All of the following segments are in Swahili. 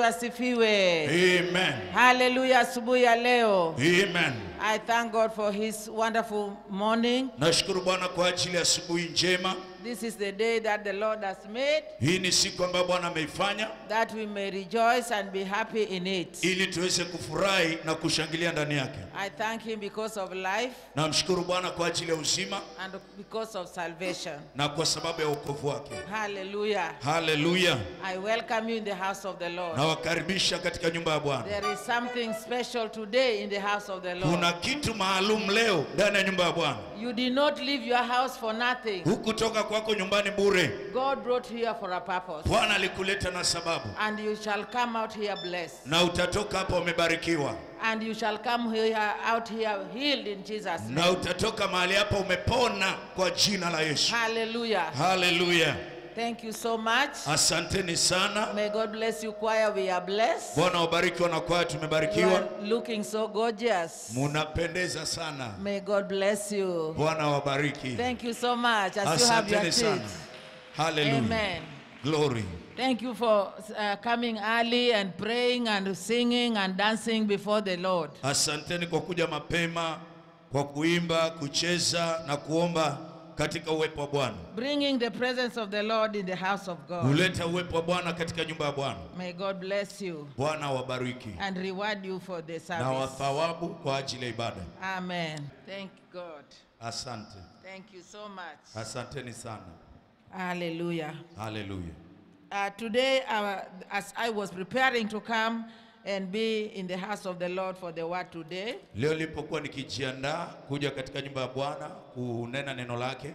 asifiwe. Amen. Haleluya, asubuhi ya leo. Amen. I thank God for his wonderful morning. Nashukuru Bwana kwa ajili ya asubuhi njema. This is the day that the Lord has made, Hii ni siku ambayo Bwana ameifanya that we may rejoice and be happy in it. ili tuweze kufurahi na kushangilia ndani yake. I thank him because of life Namshukuru Bwana kwa ajili ya uzima and because of salvation. na kwa sababu ya wokovu wake. Hallelujah. Haleluya. I welcome you in the house of the Lord. Nawakaribisha katika nyumba ya Bwana. There is something special today in the house of the Lord. Kuna kitu maalum leo ndani ya nyumba ya Bwana. You did not leave your house for nothing. Hukutoka kwako nyumbani bure. God brought you here for a purpose. Bwana alikuleta na sababu, And you shall come out here blessed. na utatoka hapa umebarikiwa, And you shall come here out here healed in Jesus' name. na utatoka mahali hapa umepona kwa jina la Yesu. Hallelujah. Haleluya. Thank you so much. Asanteni sana. May God bless you, choir. We are blessed. Bwana wabariki wanakwaya, You tumebarikiwa. are looking so gorgeous. Munapendeza sana. May God bless you. Bwana wabariki. Thank you so much as you have your Asanteni sana. seats. Haleluya. Amen. Glory. Thank you for uh, coming early and praying and singing and dancing before the Lord. Asanteni kwa kuja mapema, kwa kuimba, kucheza na kuomba katika uwepo wa Bwana. Bringing the presence of the Lord in the house of God. Kuleta uwepo wa Bwana katika nyumba ya Bwana. May God bless you Bwana wabariki and reward you for the na service. wathawabu kwa ajili ya ibada. Amen. Thank God. Asante. Thank you so much. Asanteni sana. Hallelujah. Haleluya. Uh, today, uh, as I was preparing to come and be in the house of the Lord for the word today, Leo nilipokuwa nikijiandaa kuja katika nyumba ya Bwana kunena neno lake,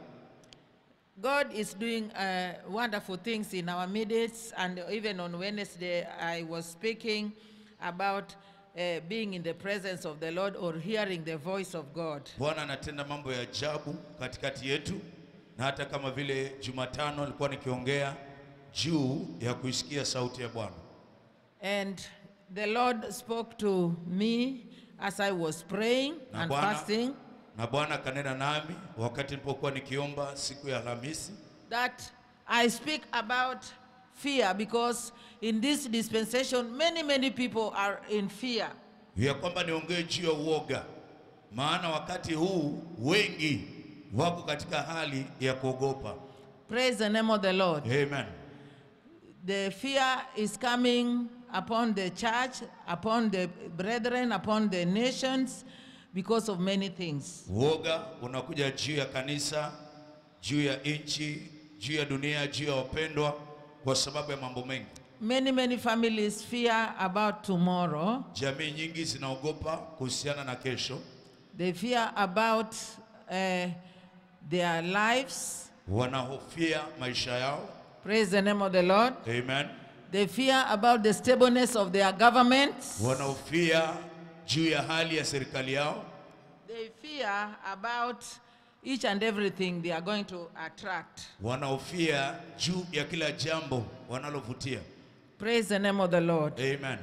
God is doing uh, wonderful things in our midst. And even on Wednesday, I was speaking about uh, being in the presence of the Lord or hearing the voice of God. Bwana anatenda mambo ya ajabu katikati yetu, na hata kama vile Jumatano nilikuwa nikiongea juu ya kuisikia sauti ya Bwana, And the Lord spoke to me as I was praying na and Bwana fasting na Bwana akanena nami wakati nilipokuwa nikiomba siku ya Alhamisi that I speak about fear because in this dispensation, many, many people are in fear. ya kwamba niongee juu ya uoga, maana wakati huu wengi wako katika hali ya kuogopa. Praise the name of the Lord. Amen. The fear is coming upon the church, upon the brethren, upon the nations because of many things. Uoga unakuja juu ya kanisa, juu ya nchi, juu ya dunia, juu ya wapendwa, kwa sababu ya mambo mengi. Many, many families fear about tomorrow. Jamii nyingi zinaogopa kuhusiana na kesho, They fear about uh, their lives. wanahofia maisha yao. Praise the name of the Lord. Amen. They fear about the stableness of their governments. Wanahofia juu ya hali ya serikali yao, They fear about each and everything they are going to attract. wanahofia juu ya kila jambo wanalovutia. Praise the name of the Lord. Amen.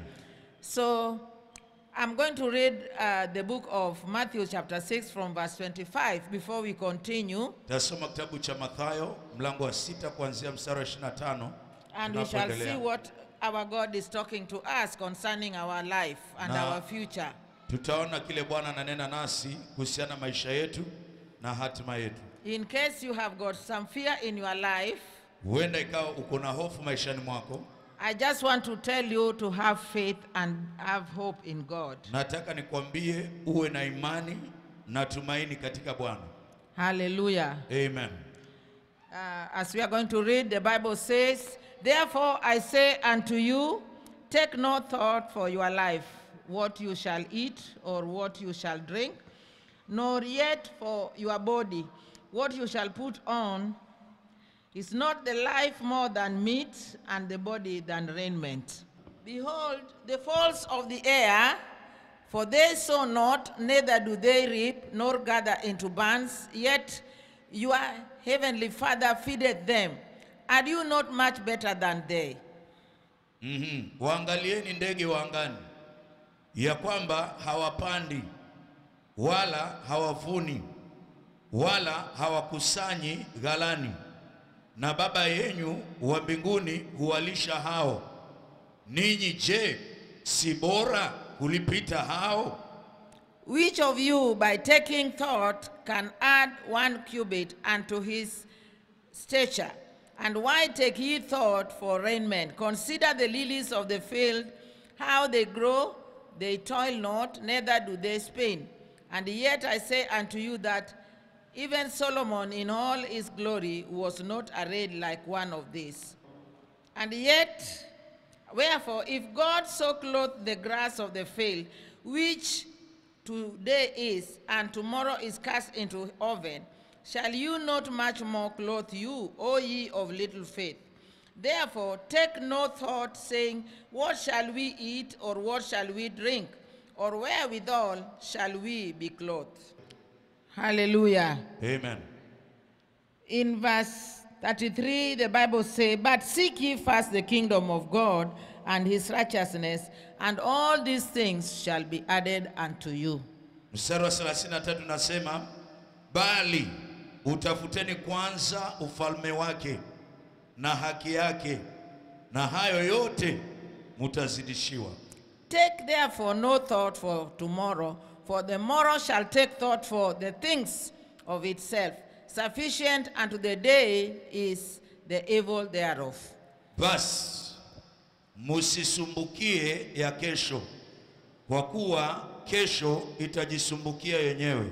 So I'm going to read uh, the book of Matthew, chapter 6, from verse 25 before we continue. Tasoma kitabu cha Mathayo mlango wa sita kuanzia mstari wa 25 And we shall see tunapoendelea. what our God is talking to us concerning our life and Na- our future. Tutaona kile Bwana ananena nasi kuhusiana na maisha yetu na hatima yetu. In case you have got some fear in your life, Huenda ikawa uko na hofu maishani mwako, I just want to tell you to have faith and have hope in God. nataka nikwambie uwe na imani na tumaini katika Bwana. Hallelujah. Amen. Uh, as we are going to read, the Bible says, Therefore I say unto you, take no thought for your life, what you shall eat or what you shall drink, nor yet for your body, what you shall put on. Is not the life more than meat, and the body than raiment? Behold, the fowls of the air, for they sow not, neither do they reap, nor gather into barns, yet your heavenly Father feedeth them. Are you not much better than they? Mhm. Waangalieni ndege wa angani, ya kwamba hawapandi wala hawavuni wala hawakusanyi ghalani, na Baba yenyu wa mbinguni huwalisha hao. ninyi je, si bora kulipita hao? Which of you, by taking thought, can add one cubit unto his stature? And why take ye thought for raiment? Consider the lilies of the field, how they grow, they toil not, neither do they spin. And yet I say unto you that even Solomon in all his glory was not arrayed like one of these. And yet, wherefore, if God so clothe the grass of the field, which today is, and tomorrow is cast into oven, shall you not much more clothe you, O ye of little faith? Therefore, take no thought, saying, What shall we eat, or what shall we drink, or wherewithal shall we be clothed? Hallelujah. Amen. In verse 33, the Bible says, But seek ye first the kingdom of God and his righteousness, and all these things shall be added unto you. Mstari wa 33 nasema, bali utafuteni kwanza ufalme wake na haki yake, na hayo yote mutazidishiwa. Take therefore no thought for tomorrow, for the morrow shall take thought for the things of itself. Sufficient unto the day is the evil thereof. Basi musisumbukie ya kesho, kwa kuwa kesho itajisumbukia yenyewe.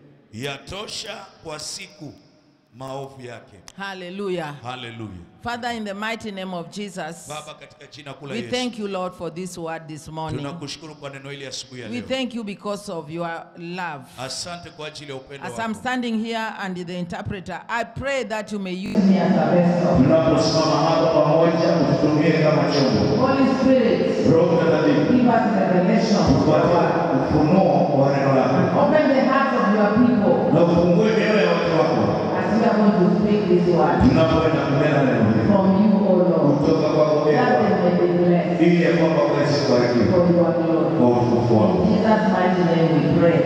Yatosha kwa siku maovu yake. Hallelujah. Haleluya. Father, in the mighty name of Jesus, Baba, katika jina kula we Yesu, thank you, Lord, for this word this morning. tunakushukuru kwa neno hili asubuhi ya We leo. thank you because of your love. Asante kwa ajili ya upendo As I'm wako. standing here and the interpreter, I pray that you may use me as a vessel. Tunaposimama hapa pamoja, ututumie kama chombo. Holy Spirit, Roho Mtakatifu, give us revelation of your tupate word. ufunuo wa neno lako Open the hearts of your people na ufungue mioyo ya watu wako as we are going to speak this word tunapoenda kunena neno hili from you, O Lord, kutoka kwako that Bwana, they may be blessed ili ya kwamba uweze kubarikiwa for your glory. kwa utukufu In wako. Jesus' mighty name we pray.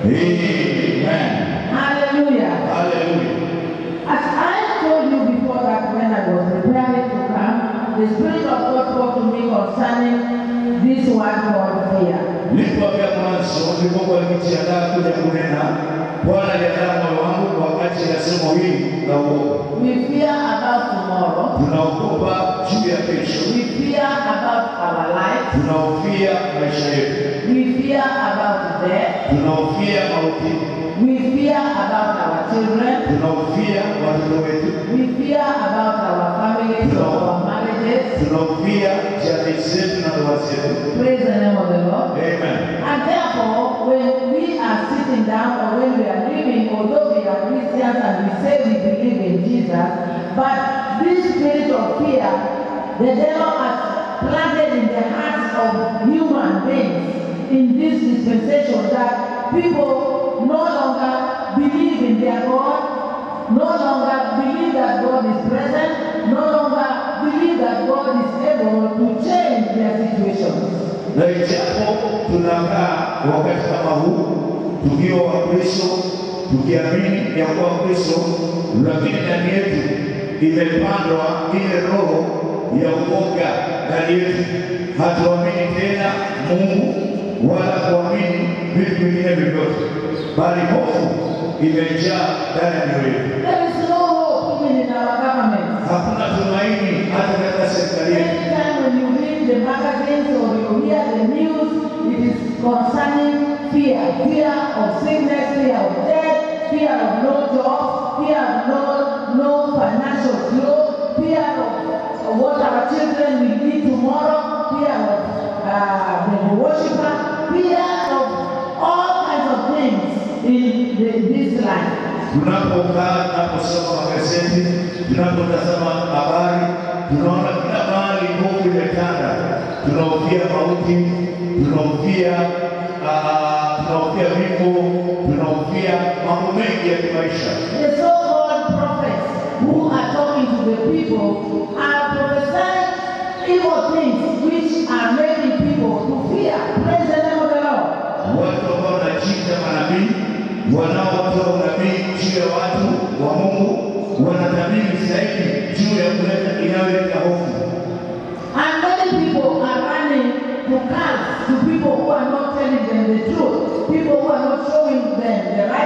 Amen. Hallelujah. Haleluya. As I told you before that when I was preparing to come, the Spirit of God spoke to me concerning this word called fear. Nilipoambia mwanzo, nilipokuwa nikijiandaa kuja kunena, Bwana aliandaa moyo wangu wakati ya somo hili la uoga. We fear about tomorrow. Tunaogopa juu ya kesho, We fear about our life. tunahofia maisha yetu, We fear about death. tunahofia mauti, We fear about our children. tunahofia watoto wetu, We fear about our families or our marriages. tunahofia jamii zetu na ndoa zetu. Praise the name of the Lord. Amen. And therefore, when we are sitting down or when we are living, although we are Christians and we say we believe in Jesus, but this spirit of fear, the devil has planted in the hearts of human beings in this dispensation that people no longer believe in their God, no longer believe that God is present, no longer believe that God is able to change their situations. Na ijapo tunakaa wakati kama huu tukiwa Wakristo, tukiamini ya kuwa Kristo, lakini ndani yetu imepandwa ile roho ya uoga ndani yetu. Hatuamini tena Mungu wala kuamini vitu vingine vyovyote, bali hofu imejaa ndani ya mioyo yetu. There is no hope even in our government. Hakuna tumaini hata katika serikali yetu. Anytime when you read the magazines or you hear the news, it is concerning fear. Fear of sickness, fear of death, fear of no job, fear of no, no financial flow, fear of what our children will eat tomorrow, fear of uh, the worshiper, fear of all kinds of things in the, this life. Tunapokaa, tunaposoma magazeti, tunapotazama habari, tunaona kila mahali hofu imetanda. Tunahofia mauti, tunahofia ah, tunahofia vifo, tunahofia mambo mengi ya kimaisha. The so-called prophets who are talking to the people are prophesying evil things which are making people to fear. Praise the name of the Lord. Watu ambao wanajiita manabii, wanaotoa unabii juu ya watu wa Mungu, wanatabiri zaidi juu ya kuleta inayoleta hofu. And many people are running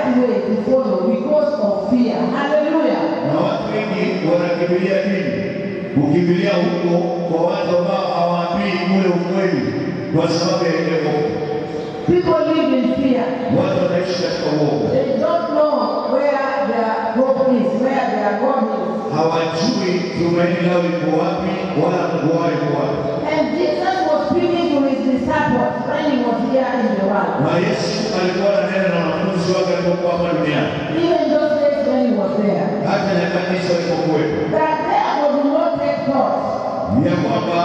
way to follow because of fear. Hallelujah. Na watu wengi wanakimbilia dini, kukimbilia huko kwa watu ambao hawaambii ule ukweli kwa sababu ya ile hofu. People live in fear. Watu wanaishi katika uoga, They don't know where their hope is, where their God is. hawajui tumaini lao liko wapi wala Mungu wao iko wapi. And Jesus was speaking to his disciples when he was here in the world. Na Yesu alikuwa ananena na wanafunzi wake alipokuwa hapa duniani, Even those days when he was there. hata nyakati hizo alipokuwepo, That therefore do not take thought. ya kwamba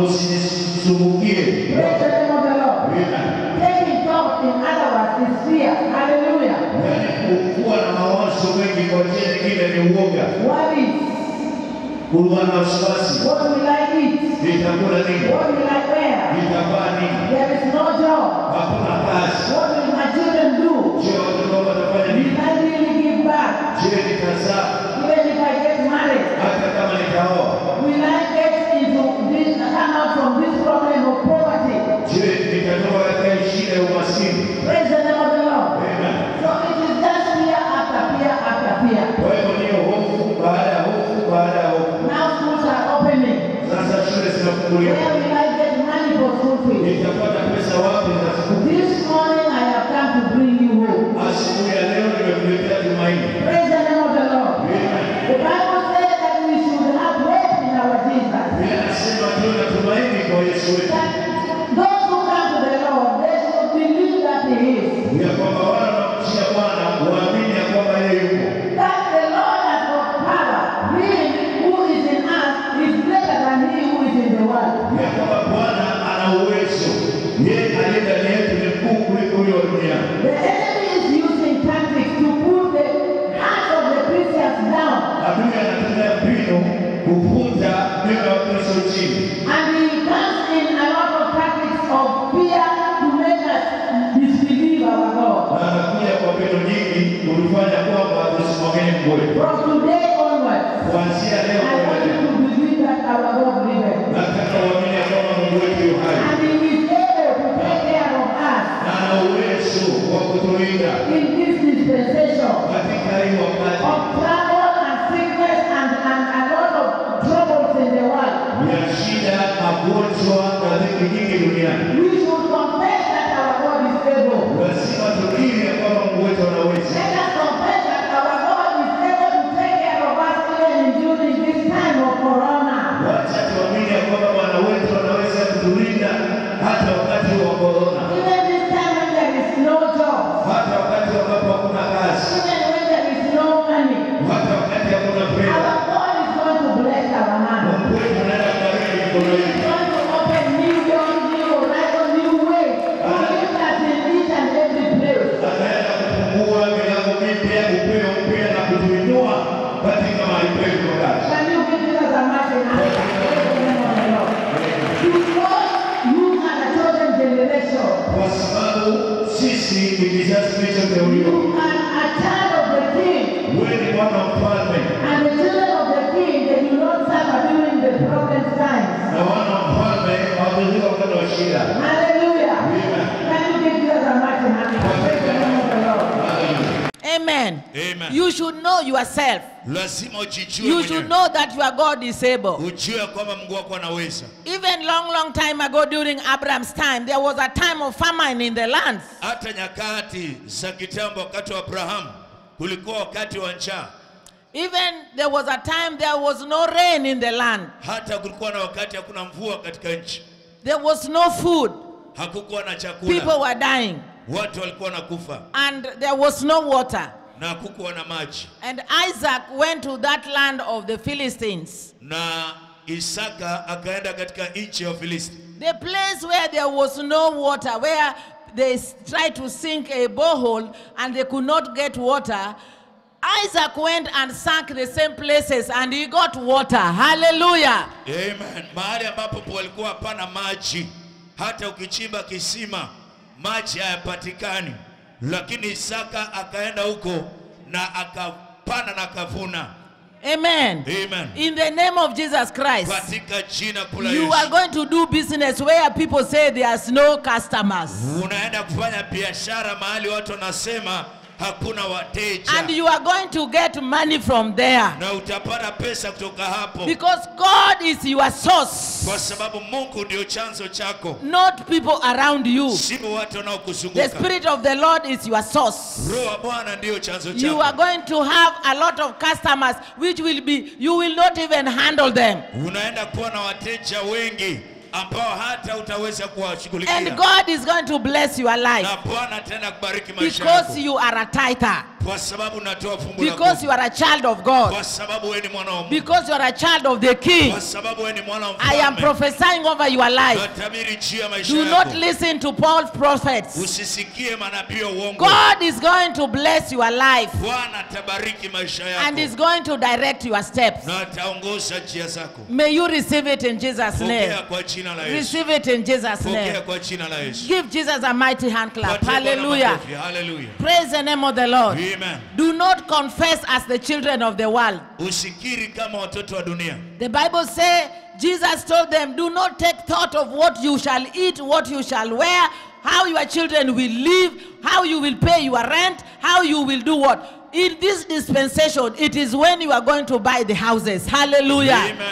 msisumbukie Praise the name of the Lord. Amen. Taking thought, in other words, is fear. Hallelujah. Yaani kuwa na mawazo mengi kwa njia nyingine ni uoga, Worries. kuwa na wasiwasi, What will I eat? nitakula nini, What will I wear? nitavaa nini, There is no job. hakuna kazi. What will my children do? Je, watoto wangu watafanya nini? Will I really give back? Je, nitazaa Even if I get married, hata kama nitaoa? will I get into this, come out from this problem of poverty? Je, nitatoka katika hii shida ya umaskini? Praise the name of the Lord. Amen. So it is just fear after fear after fear. Kwa hivyo niyo hofu baada ya hofu baada ya hofu. Now schools are opening. Sasa shule zinafunguliwa, Where will I get money for school fees? nitapata pesa wapi za siku? This morning I have come to bring you hope. Asubuhi ya leo nimekuletea tumaini. Praise the name of the Lord. Amen. The Bible says that we should have hope in our Jesus. Biblia inasema tuwe na tumaini kwa Yesu wetu. That those who come to the Lord, they should believe that He is. ya kwamba wale wanaomjia Bwana waamini ya kwamba yeye yupo, That the Lord has got power. He who is in us is greater than He who is in the world. ya kwamba Bwana ana uwezo, yeye aliye ndani yetu ni mkuu kuliko huyo wa duniani. The enemy is using tactics to put the hearts of the Christians down. Adui anatumia mbinu kuvuta mioyo ya Wakristo chini, And he comes in a lot of tactics of fear to make us disbelieve our God. na anakuja kwa mbinu nyingi kutufanya kwamba tusimwamini Mungu wetu. From today onwards, Kuanzia leo I want you kuendelea, to believe that our God liveth. nataka uamini ya kwamba Mungu wetu yu hai And he is able to take care of us na ana uwezo wa kutulinda in this dispensation katika hii wakati of trouble and sickness and, and a lot of troubles in the world. ya shida, magonjwa na dhiki nyingi duniani. We should confess that our God is able. lazima tukiri ya kwamba Mungu wetu anaweza. Let us confess that our God is able to take care of us even during this time of corona. Wacha tuamini ya kwamba Bwana wetu anaweza kutulinda hata wakati wa korona, Even this time when there is no job, hata wakati ambapo hakuna kazi, even when there is no money, hata wakati hakuna our fedha. God is going to bless our hand. Mungu wetu anaenda kubariki mikono He is yetu, going to open new doors, new horizon, new ways to lift us in each and every place. anaenda kufungua milango mipya, upeo mpya na kutuinua katika mahali petu pa kazi. Can you give Jesus a mighty hand? Praise the name of the Lord. Because you are a chosen generation. Kwa sababu sisi ni kizazi kilichoteuliwa, You are a child of the King. wewe ni mwana wa mfalme And the children of the King, they do not suffer during the problem times. na wana wa mfalme hawatazika wakati wa shida. Hallelujah. Amen. Can you give Jesus a mighty hand? Praise the name of the Lord. Hallelujah. Amen. Amen. You should know yourself. lazima ujijue You mwenyewe. should know that your God is able. ujue kwamba Mungu wako anaweza. Even long, long time ago during Abraham's time, there was a time of famine in the lands. Hata nyakati za kitambo, wakati wa Abrahamu, kulikuwa wakati wa njaa, Even there was a time there was no rain in the land. hata kulikuwa na wakati hakuna mvua katika nchi, There was no food. hakukuwa na chakula, People were dying. watu walikuwa na kufa And there was no water. na hakukuwa na maji. And Isaac went to that land of the Philistines. Na Isaka akaenda katika nchi ya Filisti, The place where there was no water, where they s- tried to sink a borehole and they could not get water. Isaac went and sank the same places and he got water. Hallelujah. Amen. Mahali ambapo walikuwa hapana maji, hata ukichimba kisima maji hayapatikani, lakini Isaka akaenda huko na akapanda na akavuna. Amen. Amen. In the name of Jesus Christ, Katika jina kula you are Yesu, going to do business where people say there's no customers. unaenda kufanya biashara mahali watu wanasema hakuna wateja And you are going to get money from there. na utapata pesa kutoka hapo Because God is your source, kwa sababu mungu ndio chanzo chako not people around you. sio watu The wanaokuzunguka Spirit of the Lord is your source. roho wa bwana ndiyo chanzo You are chako going to have a lot of customers which will be, you will not even handle them. unaenda kuwa na wateja wengi ambao hata utaweza And kuwashughulikia God is going to bless your life na bwana ataenda kubariki maisha yako because you are a tither, kwa sababu unatoa fungu la because kumi. you are a child of God, kwa sababu wewe ni mwana wa Mungu because you are a child of the King. kwa sababu wewe ni mwana wa I am mfalme prophesying over your life. natabiri juu ya maisha Do not yako listen to Paul's prophets. usisikie manabii wa uongo God is going to bless your life bwana atabariki maisha and is yako going to direct your steps. na ataongoza njia zako May you receive it in Jesus' name. pokea kwa jina la yesu Receive it in Jesus' pokea name. kwa jina la yesu Give Jesus a mighty hand clap. Patie Bwana Hallelujah. makofi. Hallelujah. Praise the name of the Lord. Amen. Do not confess as the children of the world. usikiri kama watoto wa dunia The Bible says Jesus told them, Do not take thought of what you shall eat, what you shall wear, how your children will live, how you will pay your rent, how you will do what. In this dispensation, it is when you are going to buy the houses. Hallelujah. Amen.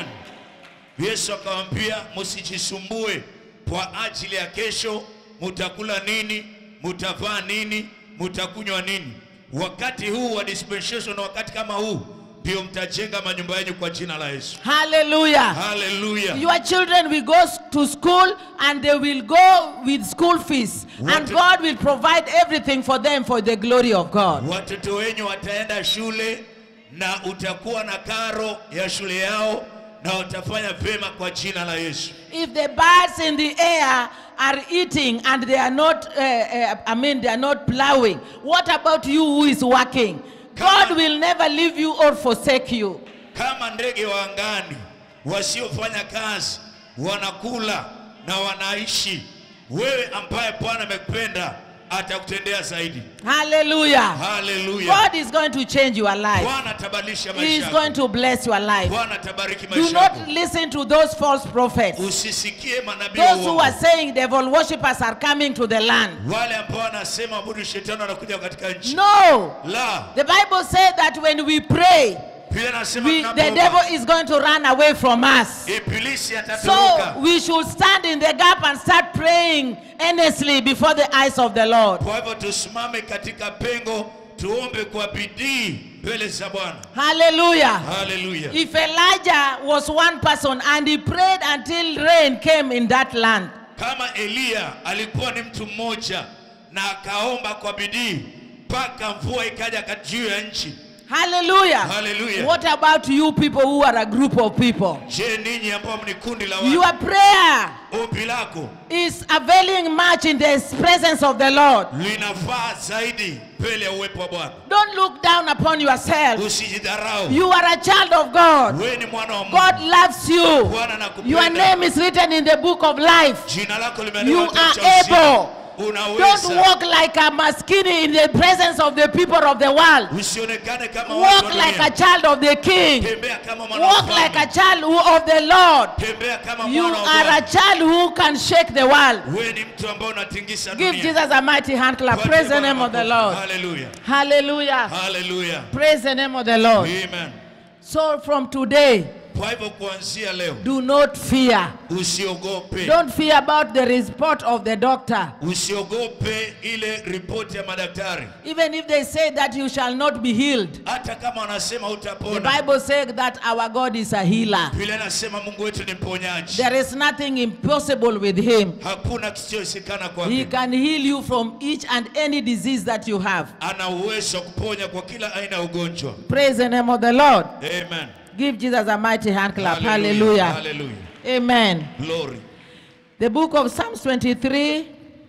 Yesu akamwambia msijisumbue kwa ajili ya kesho, mutakula nini, mutavaa nini, mutakunywa nini. Wakati huu wa dispensation, wakati kama huu ndio mtajenga manyumba yenu kwa jina la Yesu. Hallelujah. Haleluya. Your children will go s- to school and they will go with school fees. And What- God will provide everything for them for the glory of God. Watoto wenyu wataenda shule na utakuwa na karo ya shule yao na watafanya vyema kwa jina la Yesu. If the birds in the air are eating and they are not, uh, uh, I mean, they are not plowing, what about you who is working? God will never leave you or forsake you. kama ndege wa angani wasiofanya kazi wanakula na wanaishi, wewe ambaye Bwana amekupenda atakutendea zaidi. Hallelujah. Haleluya! God is going to change your life. Bwana atabadilisha He maisha is yako. going to bless your life. Bwana atabariki Do maisha yako. not listen to those false prophets. Usisikie manabii wa Those who uongo, are saying devil worshippers are coming to the land. wale ambao wanasema abudu shetani anakuja katika nchi. No. La, The Bible says that when we pray, pia nasema we, the tunapoomba, devil is going to run away from us. ibilisi So atatoroka. we should stand in the gap and start praying earnestly before the eyes of the Lord. Kwa hivyo tusimame katika pengo, tuombe kwa bidii mbele za Bwana. Hallelujah. Haleluya! If Elijah was one person and he prayed until rain came in that land, Kama Eliya alikuwa ni mtu mmoja na akaomba kwa bidii mpaka mvua ikaja kat- juu ya nchi. hallelujah. Hallelujah. What about you people who are a group of people? Je, ninyi ambao ni kundi la watu, Your prayer ombi lako is availing much in the presence of the Lord. linafaa zaidi mbele ya uwepo wa Bwana. Don't look down upon yourself. Usijidharau, You are a child of God. wewe ni mwana wa Mungu. God loves you. Bwana Your anakupenda. name is written in the book of life. Jina lako You limeandikwa kitabu are cha uzima. able. Don't Unaweza. walk like a maskini in the presence of the people of the world. Usionekane kama watu Walk wa like a dunia. child of the king. Tembea kama mwana wa Walk like a mfalme. child who- of the Lord. Tembea kama You mwana wa are a Bwana. child who can shake the world. Wewe ni mtu ambao unatingisha Give dunia. Jesus a mighty hand clap. Tupatie Praise the Bwana name of the makofi. Lord. Hallelujah. Hallelujah. Hallelujah. Praise the name of the Lord. Amen. So from today, Kwa hivyo kuanzia leo do not fear. usiogope, Don't fear about the report of the doctor. usiogope ile ripoti ya madaktari, Even if they say that you shall not be healed. hata kama wanasema The utapona. Bible says that our God is a healer. Vile anasema Mungu wetu ni mponyaji, There is nothing impossible with him. hakuna kisichoshikana He kwake. can heal you from each and any disease that you have. Ana uwezo wa kuponya kwa kila aina ya ugonjwa. Praise the name of the Lord. Amen. Give Jesus a mighty hand clap. Hallelujah. Hallelujah. Amen. Glory. The book of Psalms 23.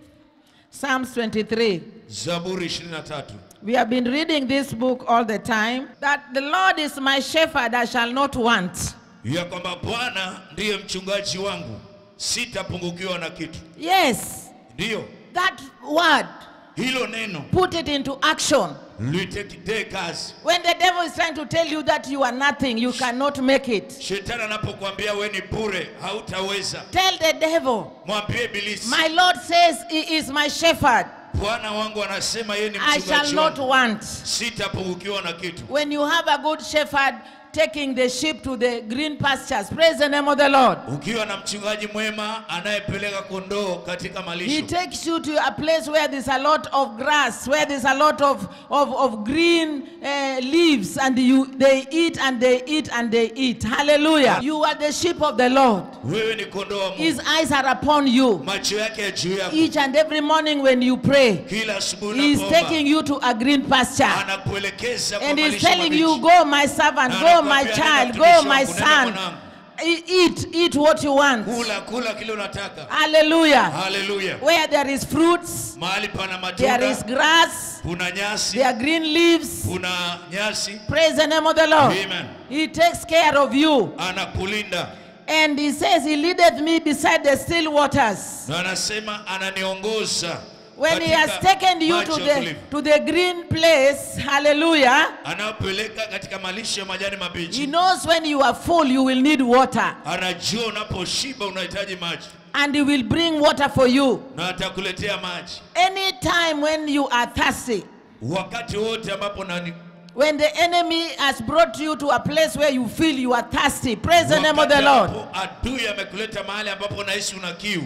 Psalms 23. Zaburi 23. We have been reading this book all the time. That the Lord is my shepherd, I shall not want. ya kwamba Bwana ndiye mchungaji wangu, sitapungukiwa na kitu. Yes, Ndiyo, that word, hilo neno put it into action. litekitee kazi. When the devil is trying to tell you that you are nothing, you cannot make it. Shetani anapokuambia we ni bure, hautaweza, Tell the devil, mwambie Ibilisi, My Lord says he is my shepherd. Bwana wangu anasema yeye ni I shall mchungaji not wangu, want. sitapungukiwa na kitu. When you have a good shepherd taking the sheep to the green pastures, praise the name of the Lord. Ukiwa na mchungaji mwema anayepeleka kondoo katika He malisho, takes you to a place where there's a lot of grass, where there's a lot of, of, of green uh, leaves, and you they eat and they eat and they eat. Hallelujah. You are the sheep of the Lord. wewe ni kondoo wa Mungu, His eyes are upon you. macho yake ya juu yako. Each and every morning when you pray, Kila asubuhi He is unapoomba, taking you to a green pasture. anakuelekeza kwa And He's malisho telling you, mabichi. Go, my servant, Na go, my anakuambia, child, "Nenda go, mtumishi my wangu, nenda son. mwanangu." E- Eat, eat what you want. Kula kula kile unataka. Hallelujah. Haleluya! Where there is fruits, Mahali pana there is matunda, grass, kuna nyasi, there are green leaves. kuna nyasi. Praise the name of the Lord. Amen. He takes care of you. Anakulinda And he says, He leadeth me beside the still waters. na anasema ananiongoza When he katika has taken you to maji ya the, utulivu. to the green place, hallelujah, anapeleka katika malisho ya majani he mabichi. knows when you are full, you will need water. Anajua unaposhiba unahitaji maji And he will bring water for you. na atakuletea maji Anytime when you are thirsty, wakati wote ambapo nani, when the enemy has brought you to a place where you feel you are thirsty, praise the name of the wakati Lord. ambapo adui amekuleta mahali ambapo unahisi una kiu,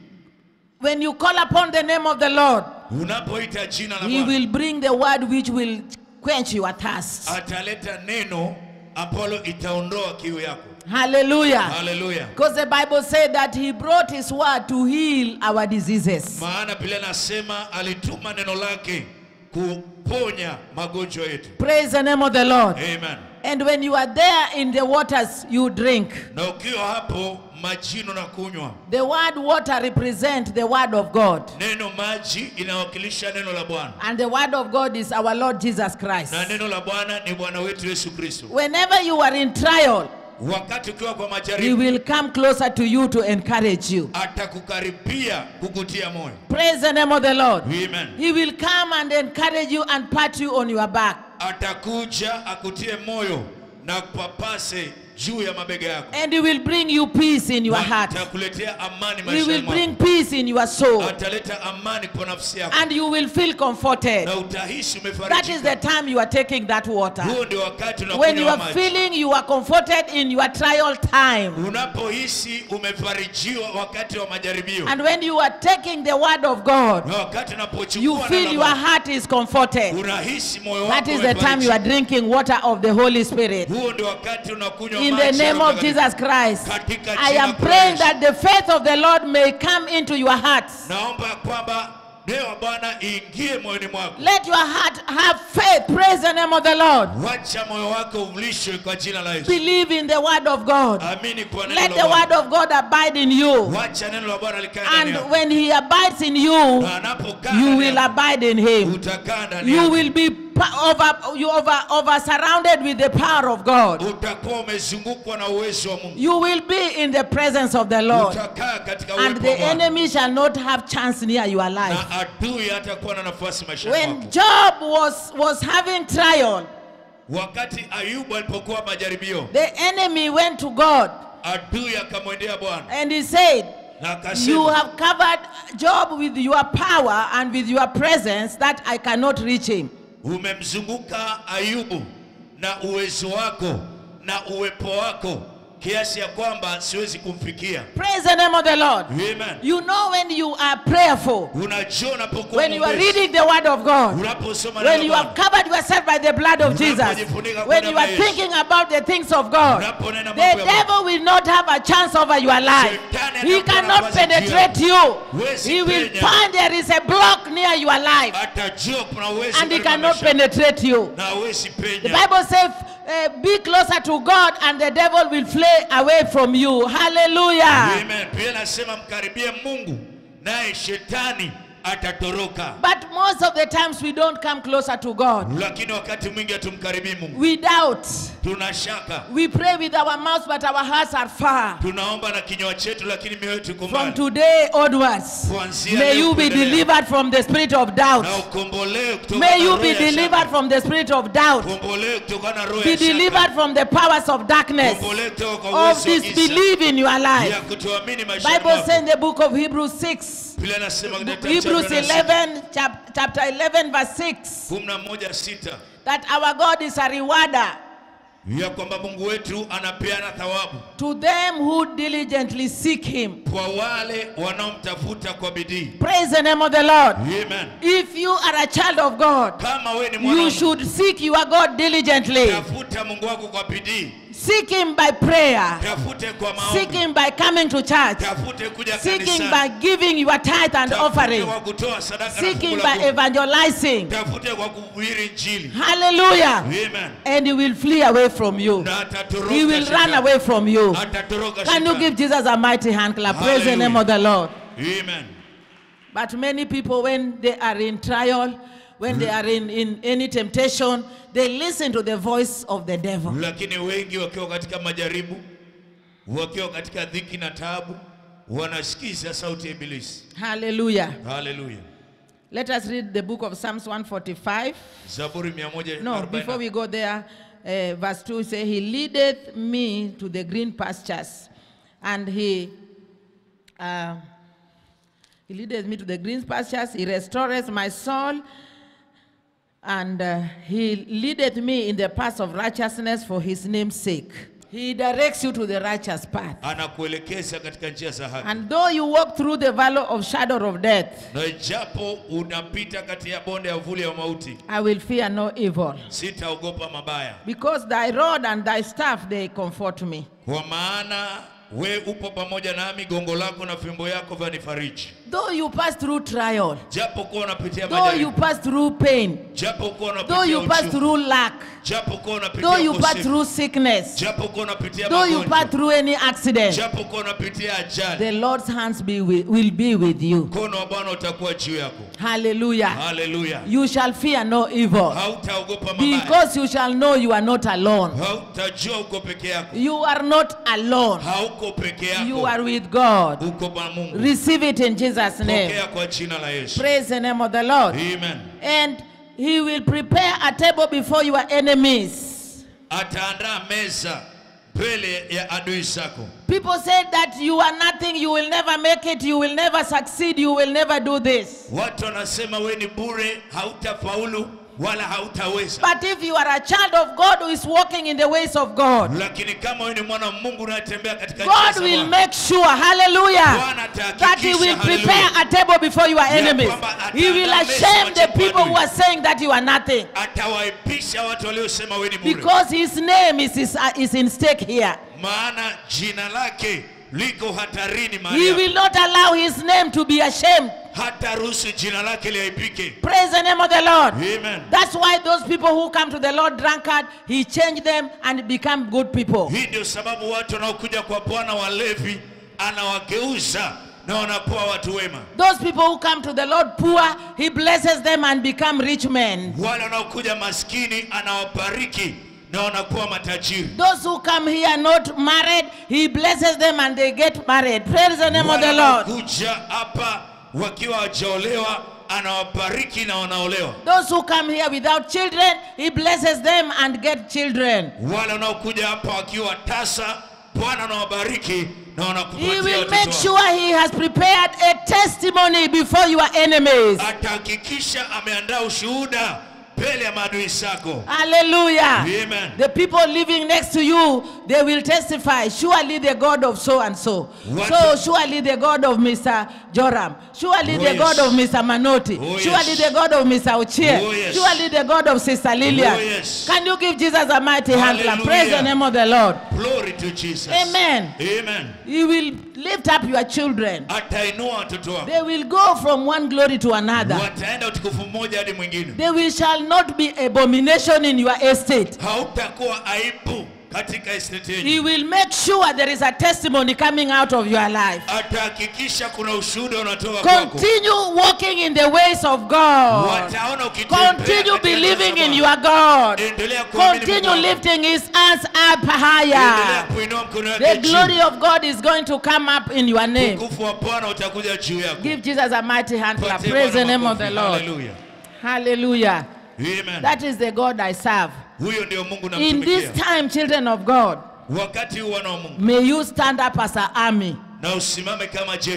When you call upon the name of the Lord, unapoita jina la he Bwana will bring the word which will quench your thirst. ataleta neno ambalo itaondoa kiu yako. Hallelujah. Haleluya! Because the Bible said that he brought his word to heal our diseases. Maana Biblia nasema alituma neno lake kuponya magonjwa yetu. Praise the name of the Lord. Amen. And when you are there in the waters, you drink. Na ukiwa hapo majini na kunywa The word water represent the word of God. neno maji inawakilisha neno la Bwana And the word of God is our Lord Jesus Christ. na neno la Bwana ni Bwana wetu Yesu Kristo. Whenever you are in trial, Wakati ukiwa kwa he majaribu, will come closer to you to encourage you. atakukaribia kukutia moyo. Praise the name of the Lord. Amen. He will come and encourage you and pat you on your back. Atakuja akutie moyo na kupapase juu ya mabega yako, And he will bring you peace in your Na heart. atakuletea amani He will maishani bring mwako, peace in your soul. ataleta amani kwa nafsi yako And you will feel comforted. na utahisi That is the umefarijika. time you are taking that water. Huo ndio wakati When you unakunywa are maji, feeling you are comforted in your trial time. unapohisi umefarijiwa wakati wa majaribio, And when you are taking the word of God, na wakati you unapochukua feel neno your la Mungu, heart is comforted. unahisi moyo That wako is the time you are umefarijika. drinking water of the Holy Spirit. Huo ndio wakati unakunywa In the maji ya name Roho of Mtakatifu. Jesus Christ, Katika I jina am kuu la praying Yesu. that the faith of the Lord may come into your hearts. Naomba kwamba neno la Bwana iingie moyoni mwako. Let your heart have faith. Praise the name of the Lord. Wacha moyo wako ulishwe kwa jina la Yesu. Believe in the word of God. Amini kwa neno Let la the word Bwana. of God abide in you. Wacha neno la Bwana likae ndani And yako. when he abides in you, Na anapokaa you ndani will yako, abide in him. utakaa ndani You yako. will be pa- over, you over, over surrounded with the power of God. Utakuwa umezungukwa na uwezo wa Mungu. You will be in the presence of the Lord. Utakaa katika And uwepo the wa Bwana. enemy shall not have chance near your life. Na adui hatakuwa na nafasi maishani When mwako. Job was, was having trial, Wakati Ayubu alipokuwa majaribio, the enemy went to God adui akamwendea Bwana and he said, na You akasema, have covered Job with your power and with your presence that I cannot reach him. umemzunguka Ayubu na uwezo wako na uwepo wako kiasi ya kwamba siwezi kumfikia. Praise the name of the Lord. Amen. You know when you are prayerful, Unajua unapokuwa when you are mwepesi, reading the word of God, unaposoma when neno you la have Bwana, covered yourself by the blood of Jesus, Unapojifunika kwa when damu you are ya Yesu. thinking about the things of God, unaponena the mambo ya Mungu, devil will not have a chance over your life. Shetani He atakuwa cannot nafasi juu penetrate yako. you. Huwezi He will penya. find there is a block near your life atajua kuna uwezo and he katika cannot maisha penetrate you. na hawezi The penya. Bible says, uh, be closer to God and the devil will flee away from you. Hallelujah. Amen. Pia nasema mkaribie Mungu naye shetani atatoroka. But most of the times we don't come closer to God. Lakini wakati mwingi hatumkaribii Mungu, We doubt. tuna shaka, We pray with our mouths, but our hearts are far. tunaomba na kinywa chetu, lakini mioyo yetu iko From mbali. today onwards, Kuanzia may leo you be kuendelea. delivered from the spirit of doubt. na ukombolewe kutokana May na you roho be ya shaka. delivered from the spirit of doubt. Ukombolewe kutokana na roho Be ya shaka. delivered from the powers of darkness, Ukombolewe kutoka kwa of uwezo wa giza disbelief in your ya life. kutoamini maishani Bible says mwako. in the book of Hebrews 6, Biblia inasema katika kitabu cha Hebrews Hebrews Biblia inasema- 11, chap, chapter 11, verse 6, kumi na moja sita that our God is a rewarder ya kwamba Mungu wetu anapeana thawabu to them who diligently seek him. kwa wale wanaomtafuta kwa bidii. Praise the name of the Lord. Amen. If you are a child of God, Kama we ni mwana wa you Mungu, should seek your God diligently. tafuta Mungu wako kwa bidii, Seek him by prayer. tafute kwa Seek maombi, him by coming to church. tafute kuja Seek him by kanisani, giving your tithe and tafute offering. kwa kutoa sadaka na Seek him fungu by la kumi. evangelizing. tafute kwa kuhubiri Injili. Hallelujah. Amen. And he will flee away from you. Na atatoroka He will run shetani. away from you. Atatoroka Can you shetani. give Jesus a mighty hand clap? Praise the name Hallelujah. of the Lord. Amen. But many people, when they are in trial, when they are in, in any temptation, they listen to the voice of the devil. Lakini wengi wakiwa katika majaribu, wakiwa katika dhiki na taabu, wanasikiza sauti ya Ibilisi. Hallelujah. Haleluya. Let us read the book of Psalms 145. Zaburi 140. No, before we go there, uh, verse 2 say, He leadeth me to the green pastures, and He uh, He leadeth me to the green pastures, He restoreth my soul, and uh, He leadeth me in the paths of righteousness for His name's sake. He directs you to the righteous path. anakuelekeza katika njia za haki. And though you walk through the valley of shadow of death, Na ijapo unapita kati ya bonde ya uvuli wa mauti, I will fear no evil. sitaogopa mabaya, Because thy rod and thy staff, they comfort me. kwa maana we upo pamoja nami, gongo lako na fimbo yako vyanifariji. Though you pass through trial, Japo kuwa unapitia though you majaribu, pass through pain, japo kuwa though you unapitia pass uchungu, through lack, japo kuwa though unapitia you pass ukosefu, through sickness, japo kuwa unapitia though you pass magonjwa, through any accident, japo kuwa unapitia ajali, the Lord's hands be with, will be with you. mkono wa Bwana utakuwa juu yako. Hallelujah. Haleluya, You shall fear no evil hautaogopa mabaya, because you shall know you are not alone. hautajua uko peke yako, You are not alone. hauko peke You yako, are with God. uko kwa Mungu. Receive it in Jesus' name. Pokea kwa jina la Yesu. Praise the name of the Lord. Amen. And he will prepare a table before your enemies. Ataandaa meza mbele ya adui zako. People said that you are nothing, you will never make it, you will never succeed, you will never do this. Watu wanasema we ni bure, hautafaulu wala hautaweza. But if you are a child of God who is walking in the ways of God, Lakini kama wewe ni mwana wa Mungu unayetembea katika njia God za will Bwana, make sure, hallelujah, Bwana atahakikisha, that He will prepare hallelujah, a table before your enemies. kwamba He will ataandaa meza ashame the wajibu people adui. who are saying that you are nothing. atawaipisha watu waliosema we ni bure, Because His name is, is, uh, is in stake here. maana jina lake liko hatarini He mahali hapa. will not allow His name to be ashamed. hata ruhusu jina lake liaibike. Praise the name of the Lord. Amen. That's why those people who come to the Lord drunkard, He changed them and become good people. Hii ndio sababu watu wanaokuja kwa Bwana walevi anawageuza na wanakuwa watu wema. Those people who come to the Lord poor, He blesses them and become rich men. Wale wanaokuja maskini anawabariki na wanakuwa matajiri. Those who come here not married, He blesses them and they get married. Praise the name of Wale the Lord. wanaokuja hapa wakiwa hawajaolewa anawabariki na wanaolewa. Those who come here without children, He blesses them and get children. Wale wanaokuja hapa wakiwa tasa, Bwana anawabariki na He wanakupatia will watoto make wao. sure He has prepared a testimony before your enemies. Atahakikisha ameandaa ushuhuda mbele ya maadui zako. Hallelujah. Amen. The people living next to you, they will testify, surely the God of so and so. What- So, surely the God of Mr. Joram. Surely Oh, the yes. God of Mr. Manoti. Oh, surely yes. the God of Mr. Ochie. Oh, yes. Surely the God of Sister Lillian. Oh, yes. Can you give Jesus a mighty hand clap? Hallelujah. Praise the name of the Lord. Glory to Jesus. Amen. Amen. He will lift up your children. Atainua watoto wako. They will go from one glory to another. Wataenda utukufu mmoja hadi mwingine. They will shall not be abomination in your estate. Hautakuwa aibu katika estate He yenu. will make sure there is a testimony coming out of your life. Atahakikisha kuna ushuhuda unatoka kwako. Continue walking in the ways of God. Wataona ukitembea Continue katika believing njia za in Bwana. your God. Endelea kuamini Mungu Continue wako. lifting his hands up Endelea higher. kuinua mkono The wake juu. glory of God is going to come up in your name. Utukufu wa Bwana utakuja juu yako. Give Jesus a mighty hand clap. Patie Praise the Bwana name of the makofi. Lord. Hallelujah. Hallelujah. Amen. That is the God I serve. Huyo ndio Mungu In this namtumikia. time, children of God, Wakati huu wana wa Mungu may you stand up as an army. na usimame kama jeshi.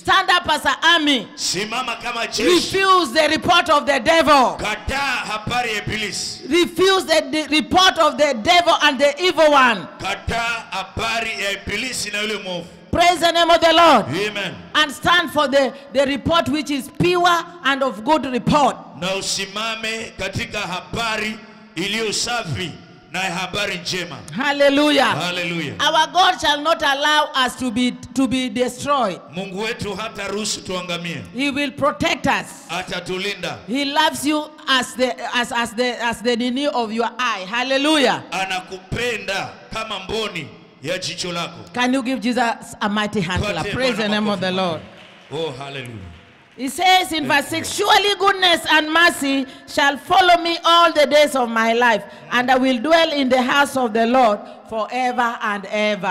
Stand up as an army. simama kama jeshi Refuse the report of the devil. kataa habari ya ibilisi Refuse the, the report of the devil and the evil one. kataa habari ya ibilisi na yule mwovu Praise the name of the Lord. amen And stand for the, the report which is pure and of good report. na usimame katika habari iliyo safi na habari njema Hallelujah. haleluya Our God shall not allow us to be, to be destroyed. mungu wetu hata ruhusu tuangamie He will protect us. atatulinda He loves you as the, as, as the, as the nini of your eye. Hallelujah. anakupenda kama mboni ya jicho lako Can you give Jesus a mighty hand clap? Patie Praise the Bwana name of the makofi. Lord. oh haleluya He says in verse 6 Surely goodness and mercy shall follow me all the days of my life, and I will dwell in the house of the Lord forever and ever.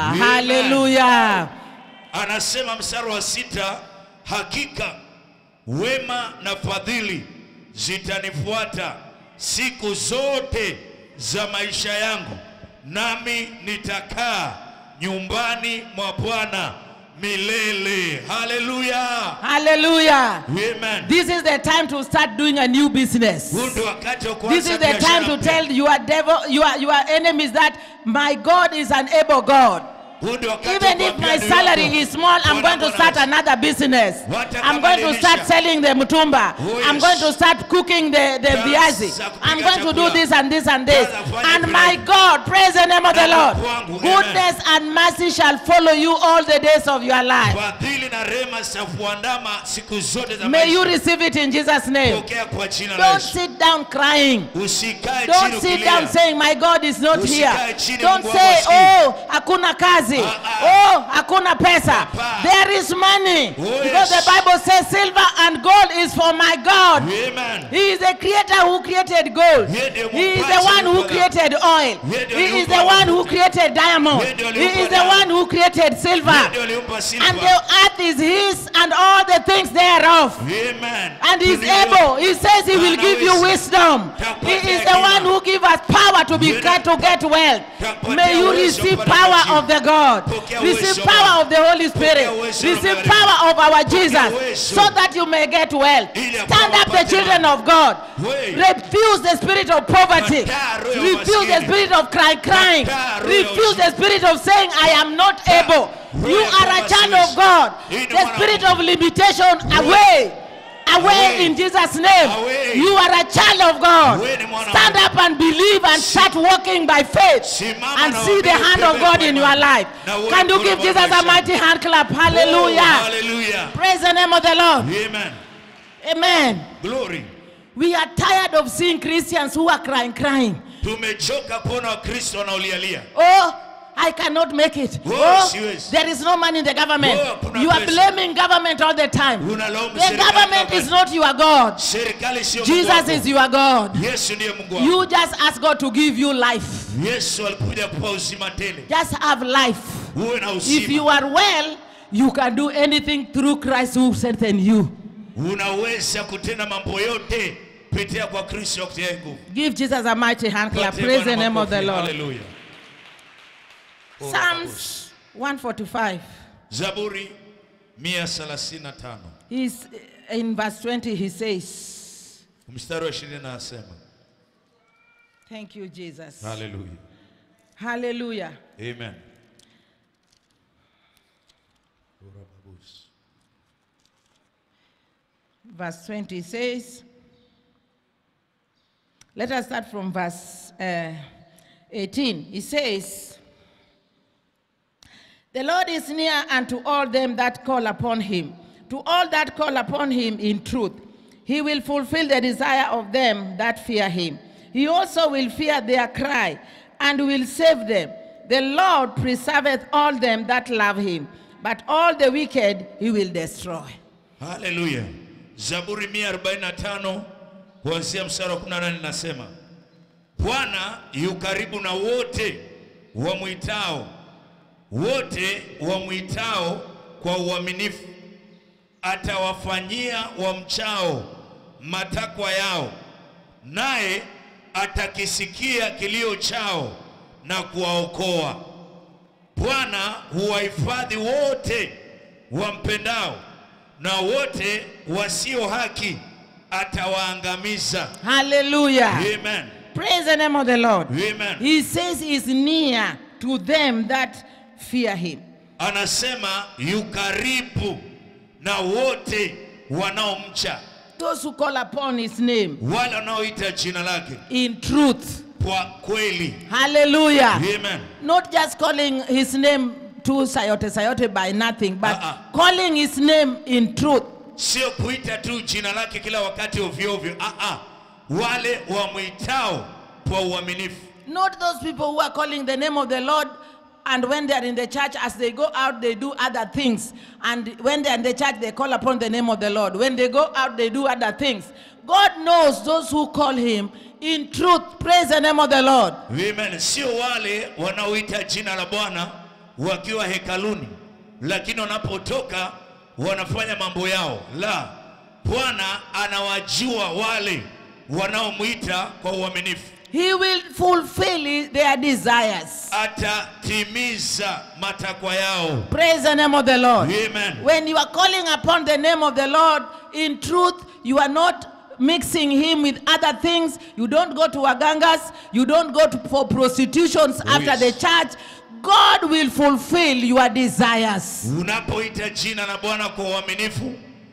Hallelujah. anasema mstari wa sita hakika wema na fadhili zitanifuata siku zote za maisha yangu nami nitakaa nyumbani mwa bwana milele haleluya Hallelujah. amen This is the time to start doing a new business. huu ndio wakati wa This kuanza is the time biashara to mpya. tell your devil, your, your enemies that my God is an able God. Huu ndio wakati wa Even if kuambia my adui salary wako, is small, I'm Bwana going to Bwana start Yesu. another business. Hata I'm kama going to start nilisha. selling the mutumba. Oh, I'm yes. going to start cooking the, the Taanza viazi. kupika I'm going to do chakula. this and this and this. Taanza kufanya And vile. my God, praise the name of the Na Lord. kwangu, amen. Goodness and mercy shall follow you all the days of your life. fadhili na rema zitakuandama siku zote za May you maisha receive it in Jesus' name. pokea kwa jina la Don't Yesu sit down crying. usikae Don't chini sit ukilia. down saying my God is not here. Usikae chini, Don't Mungu say wangu hasikii. oh hakuna kazi. Ah, ah. Oh hakuna pesa. Hapana. There is money. Oh, Because yes. the Bible says silver and gold is for my God. Amen. He is the creator who created gold. Yeye ndiye He is the muumbaji one who wa created oil. Yeye ndiye He is aliumba the one who mafuta. created diamond. Yeye ndiye He aliumba is the damu. one who created silver. Yeye ndiye aliumba silver. And the earth is his and all the things thereof. Amen. And he's Dunia able. He says he will give you Anaweza. wisdom. He Takupatia is the hekima. one who gives us power to be Yeye to get wealth. Takupatia May you uwezo receive kupata power majibu. of the God. Pokea Receive uwezo power wa- of the Holy Spirit. Pokea uwezo wa Receive Mungu. power of our Jesus uwezo. so that you may get wealth. Ili Stand apate up the children mali. of God. We. Refuse the spirit of poverty. Kataa roho ya Refuse the umaskini. spirit of crying, crying. Kataa roho ya Refuse the umaskini. spirit of saying, I am not able. roho You ya are a kwamba child siwezi. of God. Hii ni The mwana wa spirit Mungu. of limitation away. Away Away. in Jesus' name. Away. You are a child of God. Wewe ni mwana wa Stand Mungu. up and believe and start walking by faith Simama and na see the uamini hand of utembee God kwa in imani. your life. Na uone Can you mkono give wa Jesus a maisha. mighty hand clap? Oh, Hallelujah. hallelujah. Praise the name of the Lord. Amen. Amen. Glory. We are tired of seeing Christians who are crying, crying. Tumechoka kuona Wakristo wanaolialia. Oh, I cannot make it. Oh, Oh, siwezi. there is no money in the government. Oh, hakuna You are pesa. blaming government all the time. Unalaumu The serikali government kama- is not your God. Serikali sio Mungu Jesus wako. is your God. Yesu ndiye Mungu wako. You just ask God to give you life. Yesu alikuja kupa uzima tele. Just have life. Uwe na If you uzima. are well, you can do anything through Christ who strengthens you. Unaweza kutenda mambo yote kupitia kwa Kristo akutia nguvu. Give Jesus a mighty hand clap. Patie Praise the Bwana name of the makofi. Lord. Hallelujah. Psalms 145. Zaburi 135 He's in verse 20, he says, mstari wa 20 anasema Thank you, Jesus. haleluya Hallelujah. amen Verse 20 says, let us start from verse uh, 18. It says, The Lord is near unto all them that call upon him, to all that call upon him in truth. He will fulfill the desire of them that fear him. He also will fear their cry and will save them. The Lord preserveth all them that love him, but all the wicked he will destroy. haleluya zaburi 145 kuanzia mstari wa 18 nasema bwana yu karibu na wote wamwitao wote wamwitao kwa uaminifu atawafanyia wamchao matakwa yao naye atakisikia kilio chao na kuwaokoa Bwana huwahifadhi wote wampendao, na wote wasio haki atawaangamiza. Hallelujah. Amen. Praise the name of the Lord. Amen. He says he's near to them that fear him. Anasema yu karibu na wote wanaomcha, Those who call upon his name wale wanaoita jina lake in truth. kwa kweli. Hallelujah. Amen. Not just calling his name to sayote sayote by nothing, but Uh-uh. calling his name in truth. Sio kuita tu jina lake kila wakati ovyo ovyo. Ah, ah. Wale wamwitao kwa uaminifu. Not those people who are calling the name of the Lord and when they are in the church, as they go out, they do other things. And when they are in the church, they call upon the name of the Lord. When they go out, they do other things. God knows those who call him in truth. Praise the name of the Lord. Amen. Sio wale wanaoita jina la Bwana wakiwa hekaluni, lakini wanapotoka wanafanya mambo yao. La, Bwana anawajua wale wanaomwita kwa uaminifu, He will fulfill their desires. atatimiza matakwa yao. Praise the name of the Lord. Amen. When you are calling upon the name of the Lord in truth, you are not mixing him with other things. You don't go to wagangas. You don't go to, for prostitutions after yes. the church. God will fulfill your desires. Unapoita jina la Bwana kwa uaminifu,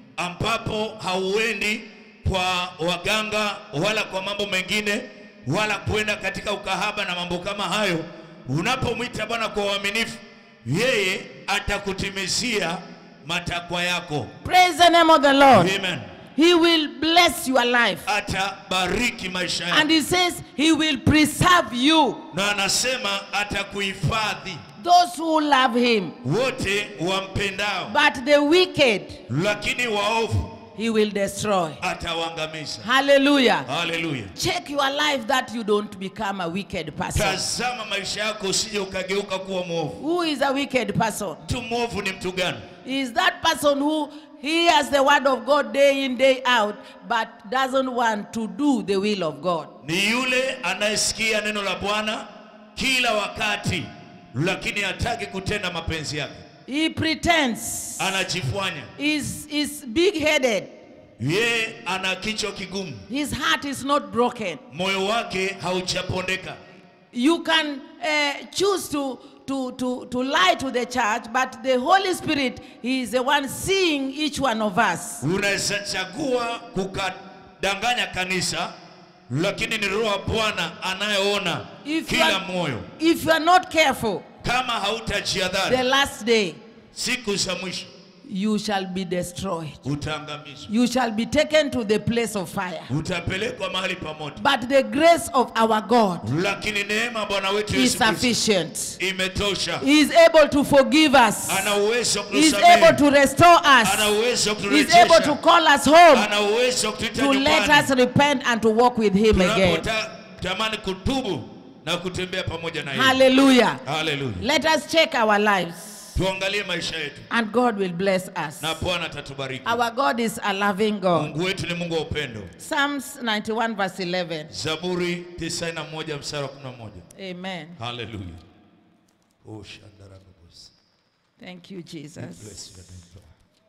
ambapo hauendi kwa waganga wala kwa mambo mengine wala kwenda katika ukahaba na mambo kama hayo, unapomwita Bwana kwa uaminifu, yeye atakutimizia matakwa yako. Praise the name of the Lord. Amen. He will bless your life. Atabariki maisha And yako, he says he will preserve you. na anasema atakuhifadhi Those who love him. wote wampendao, But the wicked lakini waovu he will destroy. atawaangamiza. Hallelujah. Haleluya. Check your life that you don't become a wicked person. Tazama maisha yako usije ukageuka kuwa mwovu. Who is a wicked person? Mtu mwovu ni mtu gani? Is that person who hears the word of God day in, day out, but doesn't want to do the will of God? Ni yule anayesikia neno la Bwana kila wakati, lakini hataki kutenda mapenzi yake, He pretends. anajifanya Is is big-headed. yeye ana kichwa kigumu, His heart is not broken. moyo wake haujapondeka. You can uh, choose to, to, to, to lie to the church, but the Holy Spirit is the one seeing each one of us. Unaweza chagua kukadanganya kanisa, lakini ni Roho wa Bwana anayeona If you kila are- moyo. If you are not careful, Kama the hautajiadhari, last day siku za mwisho you shall be destroyed. utaangamizwa, You shall be taken to the place of fire. utapelekwa mahali pa moto. But the grace of our God lakini neema ya Bwana wetu is Yesu Kristo sufficient. imetosha. He is able to forgive us. Ana uwezo wa He is able kutusamehe, to restore ana us. uwezo wa He is able to kuturejesha, call us home, ana uwezo wa kutuita to let us nyumbani repent and to walk with Him again. tunapotamani kutubu na kutembea pamoja na yeye. Hallelujah. Haleluya! Let us check our lives, Tuangalie maisha yetu and God will bless us. na Bwana atatubariki. Our God is a loving God. Mungu wetu ni Mungu wa upendo. Psalms 91, verse 11. Zaburi 91 mstari wa 11. Amen. Haleluya! Oh, shandarababos. Thank you, Jesus. Bless your name, Lord.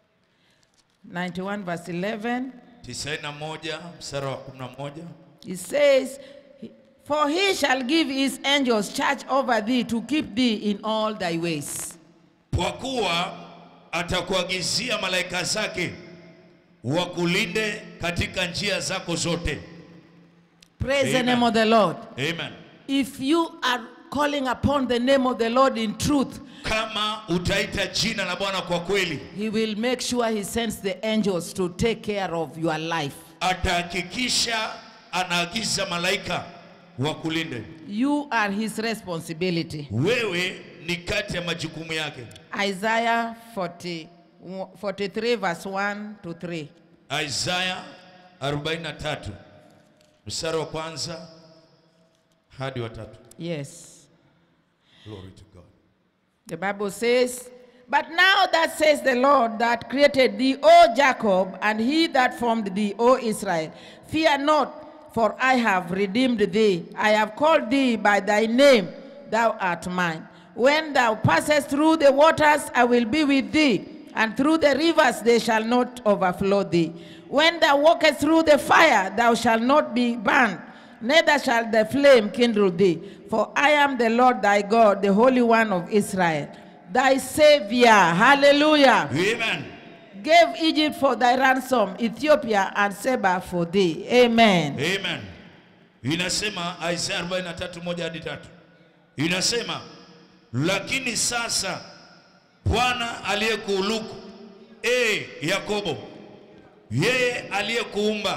91, verse 11. 91 mstari wa 11. It says, For he shall give his angels charge over thee to keep thee in all thy ways. Kwa kuwa atakuagizia malaika zake wakulinde katika njia zako zote. Praise the Amen. name of the Lord. Amen. If you are calling upon the name of the Lord in truth, Kama utaita jina la Bwana kwa kweli, he will make sure he sends the angels to take care of your life. atahakikisha anaagiza malaika wakulinde. You are his responsibility. Wewe ni kati ya majukumu yake. Isaiah 40, 43, verse 1 to 3. Isaya 43 mstari wa kwanza hadi wa tatu. Yes. Glory to God. The Bible says, But now that says the Lord that created thee, O Jacob, and he that formed thee, O Israel, fear not, for I have redeemed thee. I have called thee by thy name, thou art mine. When thou passest through the waters, I will be with thee. and through the rivers they shall not overflow thee. When thou walkest through the fire, thou shalt not be burned, neither shall the flame kindle thee. For I am the Lord thy God, the Holy One of Israel, thy Savior. Hallelujah. Amen. Gave Egypt for thy ransom, Ethiopia and Seba for thee. Amen. Amen. Inasema Isaya 43 moja hadi tatu. Inasema lakini sasa Bwana aliyekuuluku e Yakobo, yeye aliyekuumba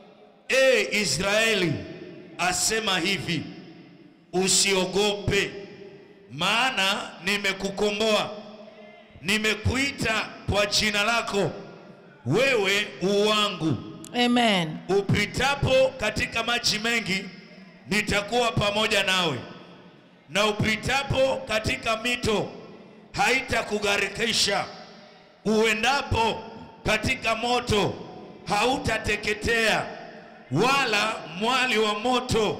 e Israeli, asema hivi, usiogope, maana nimekukomboa, nimekuita kwa jina lako, wewe uwangu Amen. upitapo katika maji mengi nitakuwa pamoja nawe, na upitapo katika mito haitakugharikisha. Uendapo katika moto hautateketea, wala mwali wa moto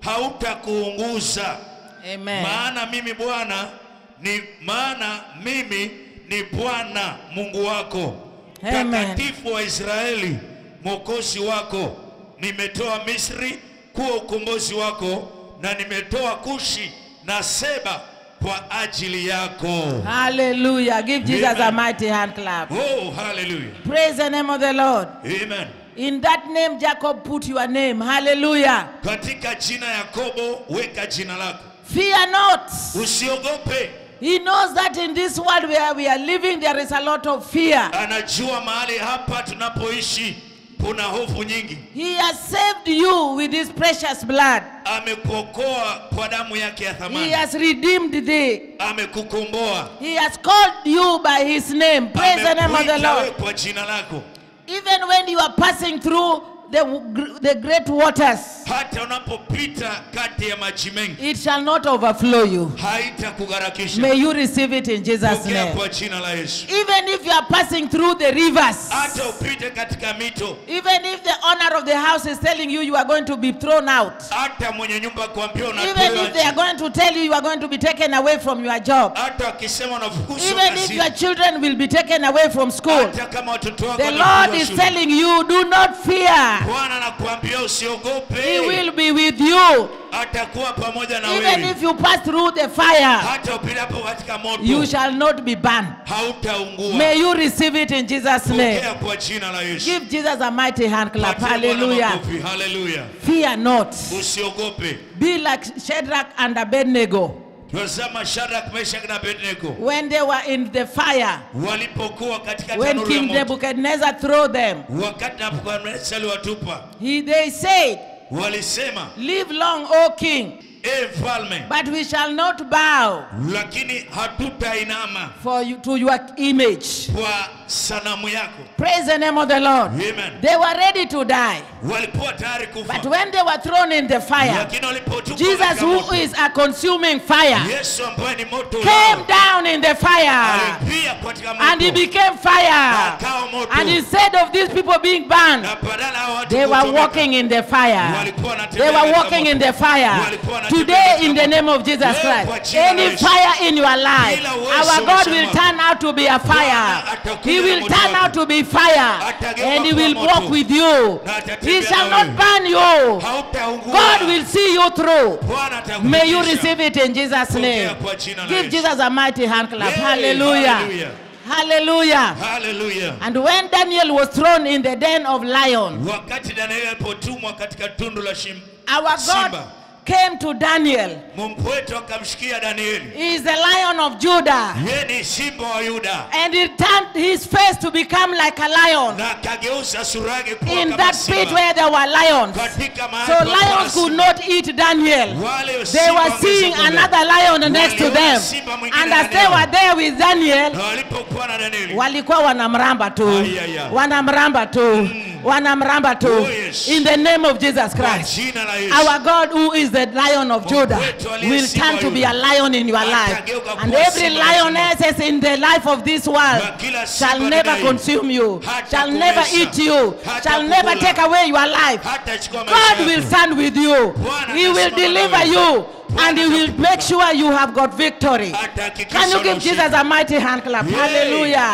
hautakuunguza. Amen. Maana mimi Bwana ni maana mimi ni Bwana Mungu wako, Amen. takatifu wa Israeli, mwokozi wako. Nimetoa Misri kuwa ukombozi wako, na nimetoa Kushi na Seba kwa ajili yako. Hallelujah. Give Jesus a Amen. mighty hand clap. Oh, hallelujah. Praise the name of the Lord. Amen. In that name, Jacob put your name. Hallelujah. Katika jina Yakobo weka jina lako, Fear not. usiogope. He knows that in this world where we are living, there is a lot of fear. Anajua mahali hapa tunapoishi kuna hofu nyingi. He has saved you with his precious blood. amekuokoa kwa damu yake ya He thamani, has redeemed thee. amekukomboa, He has called you by his name. Praise the name of the amekuita wewe Lord. kwa jina lako. Even when you are passing through the, the great waters, Hata unapopita kati ya maji mengi it shall not overflow you. haitakugharakisha. May you receive it in Jesus' Pokea name. kwa jina la Yesu. Even if you are passing through the rivers, Hata upite katika mito, even if the owner of the house is telling you you are going to be thrown out, hata mwenye nyumba kuambia even unatolewa if they are nje, going to tell you you are going to be taken away from your job, hata wakisema unafukuzwa even if your kazini, children will be taken away from school, hata kama watoto wako the Lord wanafukuzwa is shule, telling you, do not fear. Bwana anakuambia He usiogope, will be with you. atakuwa pamoja na Even wewe. if you pass through the fire, Hata upitapo katika you moto shall not be burned. hautaungua. May you receive it in Jesus' name. Pokea kwa jina la Yesu. Give Jesus a mighty hand clap. Patia Bwana Hallelujah. makofi. Hallelujah. Fear not. Usiogope. Be like Shadrach and Abednego Tazama Shadrach, Meshach na Abednego when they were in the fire. walipokuwa katika When tanuru ya King moto, Nebuchadnezzar threw them, wakati Nebukadneza aliwatupa, he, they said, walisema Live long, O king, e mfalme, but we shall not bow lakini hatutainama for you, to your image. kwa sanamu yako. Praise the name of the Lord. Amen. They were ready to die, Walikuwa tayari but kufa, when they were thrown in the fire, lakini walipotupwa Jesus, katika who moto, is a consuming fire, Yesu ambaye ni moto came ulao, down in the fire alipia katika and he moto became fire. akawa moto, And instead of these people being burned, na badala ya watu they were kuchomeka, walking in the fire. walikuwa wanatembea They were katika walking moto. in the fire. Walikuwa wanatembea Today, katika in the moto. name of Jesus Leo kwa Christ, jina la any Yesu. fire in your life, Kila uwezo our God maishani will mwako. turn out to be a fire. Bwana atakuja He na will moto turn wako. out to be fire, Atageuka and He kuwa will moto. walk with you. Na atatembea He shall na not wewe. burn you. Hautaungua. God will see you through. Bwana atakufikisha. May you receive it in Jesus' Pokea name. kwa jina la Give Yesu. Jesus a mighty hand clap. Yay, Hallelujah. hallelujah. Hallelujah. Hallelujah. And when Daniel was thrown in the den of lions, Wakati Danieli alipotumwa katika tundu la shim, our God Simba. came to Daniel. Mungu wetu akamshikia Danieli. He is the lion of Judah. Yeye ni simba wa Yuda And he turned his face to become like a lion na akageuza sura yake kuwa in kama that pit simba. where there were lions. Katika mahali So pa lions could simba. not eat Daniel. Wale They simba were seeing wangezungumza. another lion next to Waliona them. simba mwingine And na as they were Danieli. there with Daniel, Na walipokuwa na Danieli walikuwa wanamramba tu Ay, ay, ay. wanamramba tu wanamramba tu Oh, yes. in the name of jesus kwa christ jina la Yesu. our god who is the lion of judah wetu aliye will simba turn to be yule. a lion in your life Atageuka and kuwa every simba wa simba. lioness in the life of this world Na kila shall simba never ndani. consume you Hata shall never kumeza. eat you Hata shall never kukula. take away your life Hata chukua maisha God yako. will stand with you. Bwana He will atasimama deliver nawe. you Bwana and He will atakupa. make sure you have got victory. Atahakikisha Can you una give ushindi. Jesus a mighty hand clap? Yay. Hallelujah.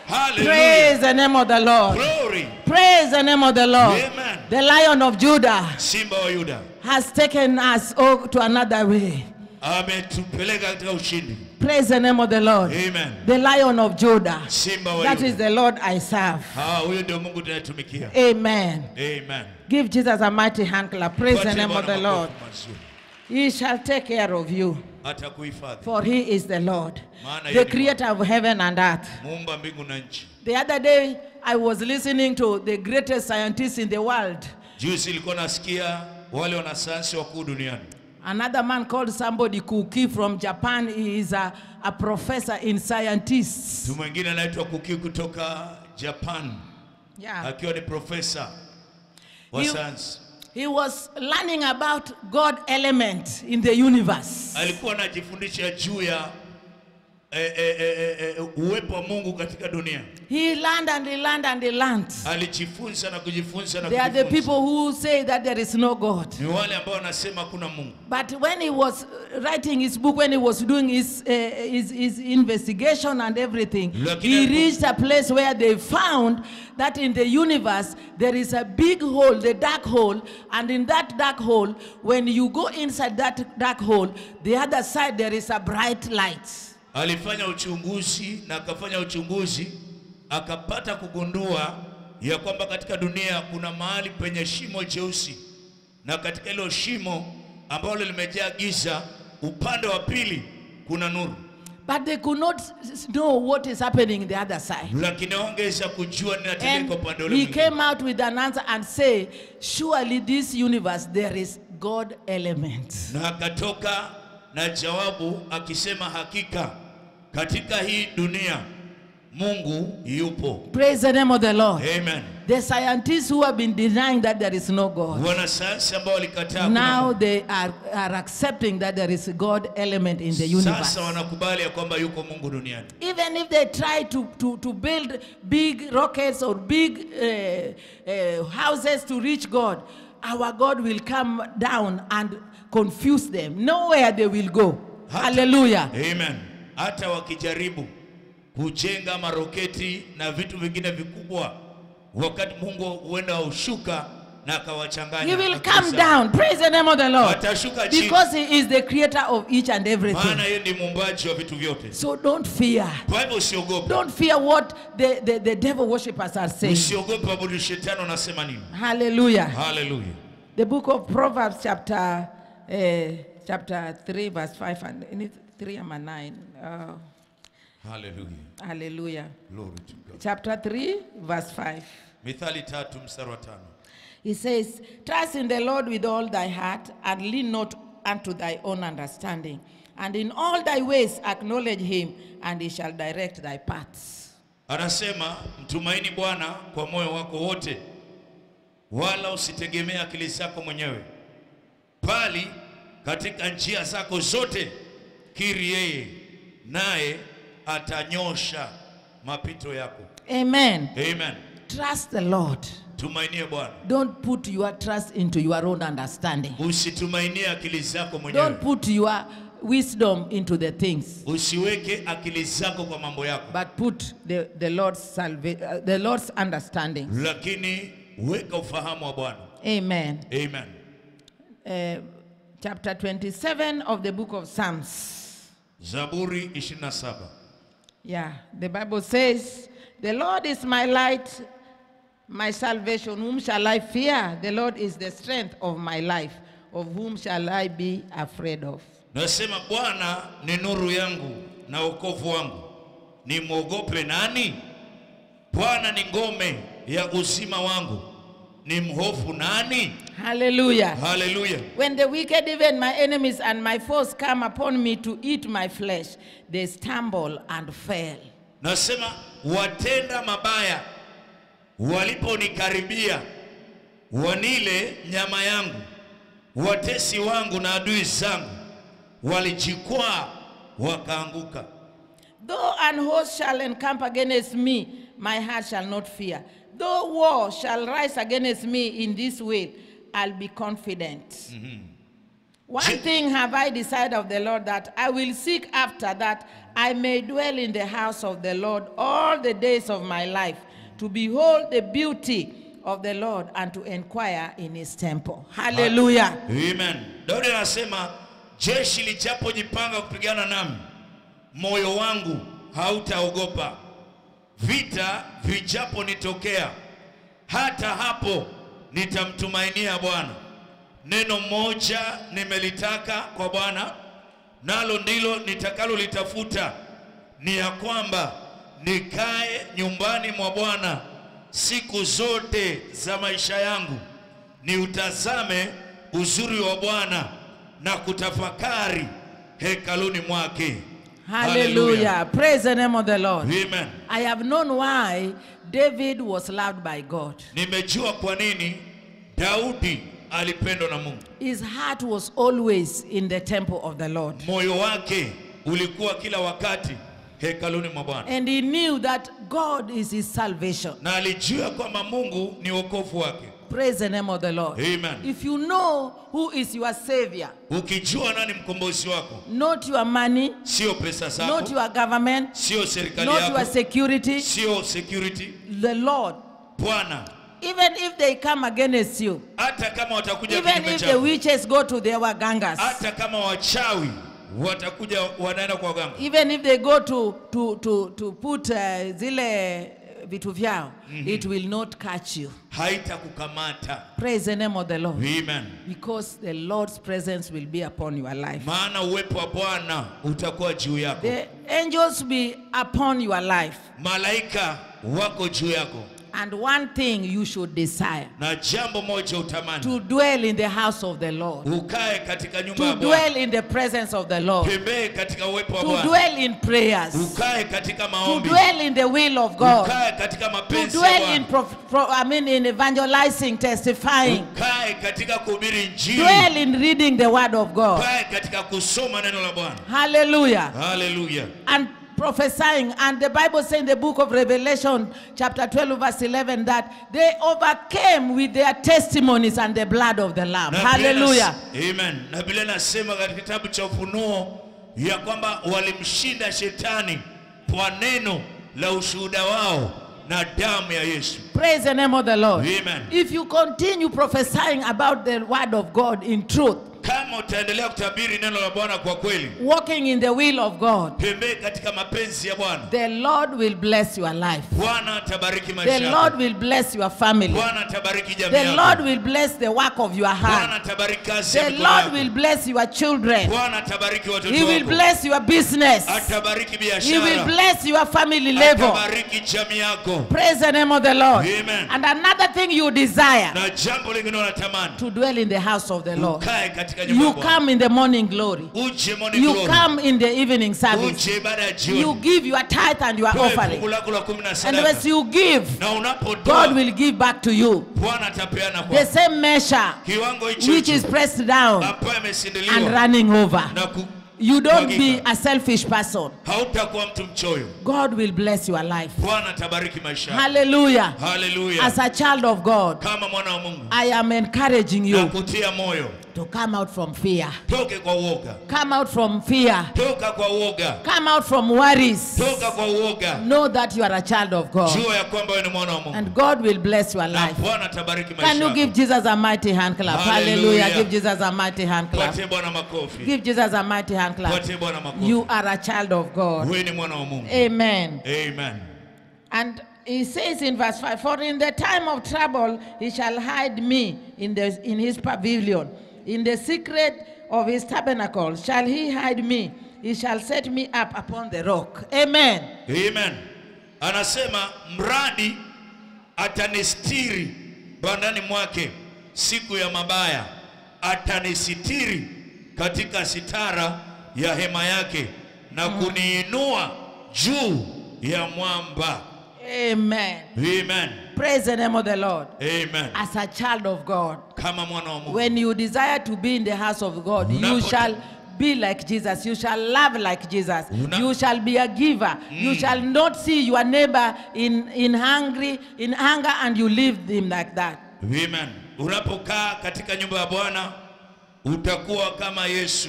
Hallelujah. Praise the name of the Lord. Glory. Praise the name of the Lord. Amen. The Lion of Judah Simba wa Yuda has taken us oh, to another way. ametupeleka katika ushindi. Praise the name of the Lord. Amen. The Lion of Judah. Simba wa That is Yuda. the Lord I serve. Ah, huyo ndio Mungu tunayetumikia. Amen. Amen. Give Jesus a mighty hand clap. Praise the Tupatie name of Bwana the Lord. makofi mazuri. He shall take care of you, Atakuhifadhi. for he is the Lord, Maana yeye the ni creator of heaven and earth. Muumba mbingu na nchi. The other day, I was listening to the greatest scientist in the world. Juzi ilikuwa nasikia wale wanasayansi wakuu duniani. Another man called somebody Kuki from Japan. He is a, a professor in scientists. Mtu mwingine anaitwa Kuki kutoka Japan Yeah. akiwa ni profesa wa You- sayansi. He was learning about God element in the universe. Alikuwa anajifundisha juu ya eh, eh, eh, eh, eh, uwepo wa Mungu katika dunia. He learned and he learned and he learned. Alijifunza na kujifunza na They are the kujifunza. people who say that there is no God. Ni wale ambao wanasema hakuna Mungu. But when he was uh, writing his book, when he was doing his, uh, his, his investigation and everything, Lakini he alipo- reached a place where they found that in the universe there is a big hole, the dark hole, and in that dark hole, when you go inside that dark hole, the other side there is a bright light. Alifanya uchunguzi na akafanya uchunguzi akapata kugundua ya kwamba katika dunia kuna mahali penye shimo jeusi, na katika hilo shimo ambalo limejaa giza, upande wa pili kuna nuru, But they could not s- know what is happening in the other side. lakini hawangeweza kujua ninatendeka And upande ule he mwingine. came out with an answer and say, surely this universe there is God element. na akatoka na jawabu akisema, hakika katika hii dunia Mungu yupo. Praise the name of the Lord. Amen. The scientists who have been denying that there is no God, Wanasayansi ambao walikataa kuna now Mungu. they are, are accepting that there is a God element in the universe. Sasa wanakubali ya kwamba yuko Mungu duniani. Even if they try to, to, to build big rockets or big uh, uh, houses to reach God, our God will come down and confuse them. Nowhere they will go. Hata- Hallelujah. Amen. Hata wakijaribu kujenga maroketi na vitu vingine vikubwa, wakati Mungu huenda ushuka na akawachanganya. He will akili come zao. down. Praise the name of the Lord. Atashuka chini. Because He is the creator of each and Maana everything. yeye ni muumbaji wa vitu vyote. So don't fear. Kwa hivyo usiogope. Don't fear what the, the, the devil worshippers are saying. Usiogope abudu shetani anasema nini. Hallelujah. Haleluya. The book of Proverbs, chapter uh, chapter 3, verse 5 and in it, 3 and 9. Uh, Haleluya. hallelujah. Glory to God. Chapter 3, verse 5. Mithali tatu mstari wa tano. He says, Trust in the Lord with all thy heart, and lean not unto thy own understanding. And in all thy ways acknowledge him, and he shall direct thy paths. Anasema mtumaini Bwana kwa moyo wako wote, wala usitegemee akili zako mwenyewe, bali katika njia zako zote kiri yeye, naye atanyosha mapito yako. Amen. Amen. Trust the Lord. Tumainie Bwana, Don't put your trust into your own understanding. usitumainie akili zako Don't mwenyewe, put your wisdom into the things, usiweke akili zako kwa mambo yako, but put the, the Lord's salva- uh, the Lord's understanding. lakini weka ufahamu wa Bwana. Amen. Amen. Uh, chapter 27 of the book of Psalms. Zaburi 27. Yeah, the Bible says, The Lord is my light, my salvation. Whom shall I fear? The Lord is the strength of my life. Of whom shall I be afraid of? Nasema Bwana ni nuru yangu na wokovu wangu, nimwogope nani? Bwana ni ngome ya uzima wangu, ni mhofu nani? Hallelujah. Haleluya! When the wicked, even my enemies and my foes, come upon me to eat my flesh, they stumble and fail. Nasema watenda mabaya waliponikaribia wanile nyama yangu, watesi wangu na adui zangu walijikwaa wakaanguka. Though an host shall encamp against me, my heart shall not fear. Though war shall rise against me in this way, I'll be confident. One Je- thing have I decided of the Lord that I will seek after that I may dwell in the house of the Lord all the days of my life, to behold the beauty of the Lord and to inquire in his temple. Hallelujah. Amen. Daudi anasema jeshi lichapojipanga kupigana nami, moyo wangu hautaogopa. Vita vijaponitokea, hata hapo nitamtumainia Bwana. Neno moja nimelitaka kwa Bwana, nalo ndilo nitakalolitafuta, ni ya kwamba nikae nyumbani mwa Bwana siku zote za maisha yangu, niutazame uzuri wa Bwana na kutafakari hekaluni mwake. Hallelujah. Praise the name of the Lord. Amen. I have known why David was loved by God. Nimejua kwa nini Daudi alipendwa na Mungu. His heart was always in the temple of the Lord. Moyo wake ulikuwa kila wakati hekaluni mwa Bwana, And he knew that God is his salvation. na alijua kwamba Mungu ni wokovu wake. Praise the name of the Lord. Amen. If you know who is your savior, Ukijua nani mkombozi wako, not your money, sio pesa not zako, your government, sio serikali not your yako, security, sio security. the Lord. Bwana, Even if they come against you, hata kama watakuja even kinyume if the chako, witches go to their wagangas, hata kama wachawi watakuja wanaenda kwa waganga, even if they go to, to, to, to put uh, zile vitu vyao, it will not catch you. haitakukamata. Praise the name of the Lord. Amen. Because the Lord's presence will be upon your life. Maana uwepo wa Bwana utakuwa juu yako, The angels be upon your life. malaika wako juu yako, And one thing you should desire na jambo moja utamani, to dwell in the house of the Lord, ukae katika nyumba ya to Bwana, dwell in the presence of the Lord, tembee katika uwepo wa to Bwana, dwell in prayers, ukae katika to maombi, dwell in the will of God, ukae katika to mapenzi ya dwell in Bwana, prof, pro, I mean in evangelizing, testifying, ukae katika kuhubiri Injili, dwell in reading the word of God. ukae katika kusoma neno la Bwana. Hallelujah. Haleluya! and prophesying. And the Bible says in the book of Revelation, chapter 12, verse 11, that they overcame with their testimonies and the blood of the Lamb. Na Biblia Hallelujah. inas- Amen. Na Biblia inasema katika kitabu cha Ufunuo ya kwamba walimshinda shetani kwa neno la ushuhuda wao na damu ya Yesu. Praise the name of the Lord. Amen. If you continue prophesying about the word of God in truth, Kama utaendelea kutabiri neno la Bwana kwa kweli, walking in the will of God, tembee katika mapenzi ya Bwana, the Lord will bless your life. Bwana atabariki The maisha Lord yako. will bless your family. Bwana atabariki jamii The Lord yako. will bless the work of your Bwana hand. atabariki kazi ya The mikono Lord yako. will bless your children. Bwana atabariki watoto He will wako. bless your business. Atabariki He will biashara. bless your family level. Atabariki jamii yako. Praise the name of the Lord. Amen. And another thing you desire Na jambo lingine unatamani to dwell in the house of the Lord. ukae katika nyumba ya You Bwana. come in the morning glory. uje morning You glory. come in the evening service. uje ibada ya You jioni give your tithe and your Toe offering. fungu lako la kumi na And sadaka as you give, na unapotoa God will give back to you Bwana atapeana the kwa same measure kiwango hicho which is hicho pressed down ambayo and imesindiliwa running over. na ku, You don't be Mwagika. a selfish person. hautakuwa mtu mchoyo. God will bless your life. Bwana atabariki maisha yako. Hallelujah. Haleluya! As a child of God, Kama mwana wa Mungu I am encouraging you nakutia moyo, to come out from fear. toke kwa uoga, Come out from fear. toka kwa uoga, Come out from worries. toka kwa uoga. Know that you are a child of God. Jua ya kwamba wewe ni mwana wa Mungu And God will bless your na life. Bwana atabariki Can maisha you give yako. Jesus a mighty hand clap? Hallelujah. Hallelujah. Give Jesus a mighty hand clap. Patie Bwana makofi, Give Jesus a mighty hand clap. patie Bwana makofi. You are a child of God. Wewe ni mwana wa Mungu. Amen. Amen. And he says in verse 5 For in the time of trouble he shall hide me in, the, in his pavilion. In the secret of his tabernacle shall he hide me. He shall set me up upon the rock. Amen. Amen. Anasema mradi atanistiri bandani mwake siku ya mabaya, atanisitiri katika sitara ya hema yake na kuniinua juu ya mwamba. Amen. Amen. Praise the name of the Lord. Amen. As a child of God, Kama mwana wa Mungu, when you desire to be in the house of God, you Unapo- shall be like Jesus. You shall love like Jesus. Una- You shall be a giver. You shall not see your neighbor in, in hungry, in hunger, and you leave him like that. Amen. Unapokaa katika nyumba ya Bwana utakuwa kama Yesu.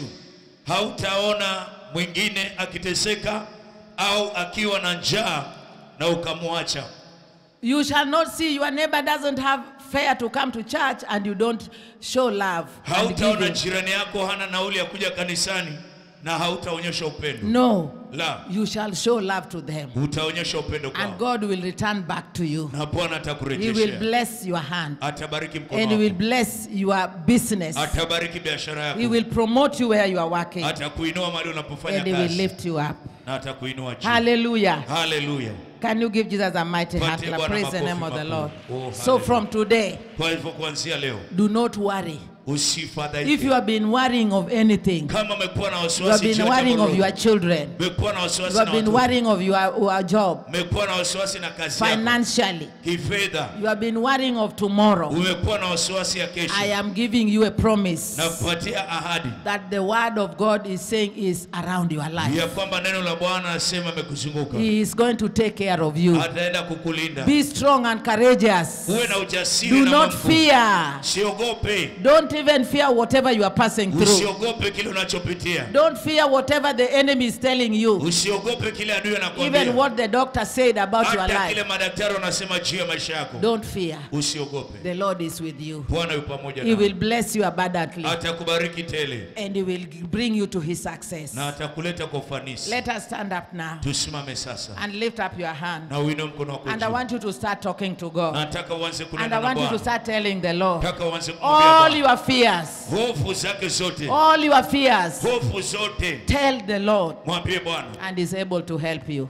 Hautaona mwingine akiteseka au akiwa na njaa na ukamwacha. You shall not see your neighbor doesn't have fare to come to church and you don't show love. and Hautaona giving. jirani yako hana nauli ya kuja kanisani na hautaonyesha upendo. No, La, you shall show love to them. utaonyesha upendo And kwao, God will return back to you. na Bwana He will atakurejeshea, bless your hand. atabariki mkono And He will wako, bless your business. atabariki biashara He yako, will promote you where you are working. atakuinua mahali unapofanya And He will kazi lift you up. na atakuinua juu. Hallelujah. Haleluya! Can you give Jesus a mighty hand? Patie clap? Bwana Praise the makofi name of the makubwa. Lord. Oh, So hallelujah. from today, Kwa hivyo kuanzia leo do not worry. If usifadhaike. you have been worrying of anything, Kama umekuwa na you have wasiwasi been juu ya worrying jambo of your lolote, children, umekuwa na you wasiwasi have na been watoto, worrying of your, your job, umekuwa na wasiwasi na kazi yako financially, kifedha, you have been worrying of tomorrow, umekuwa na wasiwasi ya I kesho, am giving you a promise na kupatia ahadi that the word of God is saying is around your life. ya kwamba neno la Bwana anasema amekuzunguka, He is going to take care of you. ataenda kukulinda. Be strong and courageous. Uwe na ujasiri Do na not mambo. fear. Usiogope, Don't even fear whatever you are passing through. usiogope kile unachopitia, Don't fear whatever the enemy is telling you. usiogope kile adui Even anakuambia, what the doctor said about your hata kile life. madaktari wanasema juu ya maisha yako. Don't fear. Usiogope, The Lord is with you. Bwana yu pamoja He nawe, will bless you abundantly atakubariki tele and He will bring you to His success. na atakuleta kwa ufanisi. Let us stand up now Tusimame sasa and lift up your hand. na uinue mkono wako And I juu. want you to start talking to God. Nataka uanze And kunena I na want you to Bwana, start telling the Lord nataka uanze kumwambia all Bwana your fears, hofu zake zote, all your fears. hofu zote, Tell the Lord, mwambie Bwana and He's able to help you.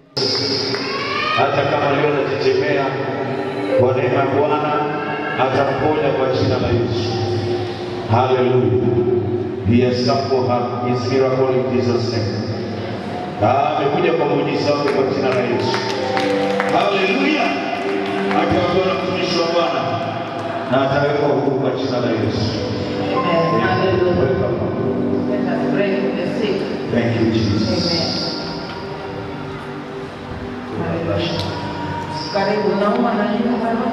hata kama leo anatetemea, kwa neema ya Bwana atamponya kwa jina la Yesu. Haleluya. He has come for her, his miracle in Jesus name. Ah, amekuja kwa muujiza wake kwa jina la Yesu. Haleluya. Atakuwa na mtumishi wa Bwana na atawekwa huru kwa jina la Yesu. Amen. Hallelujah. Welcome. Let us pray for the sick. Thank you, Jesus. Amen. Hallelujah. Karibu nauma na nini baba?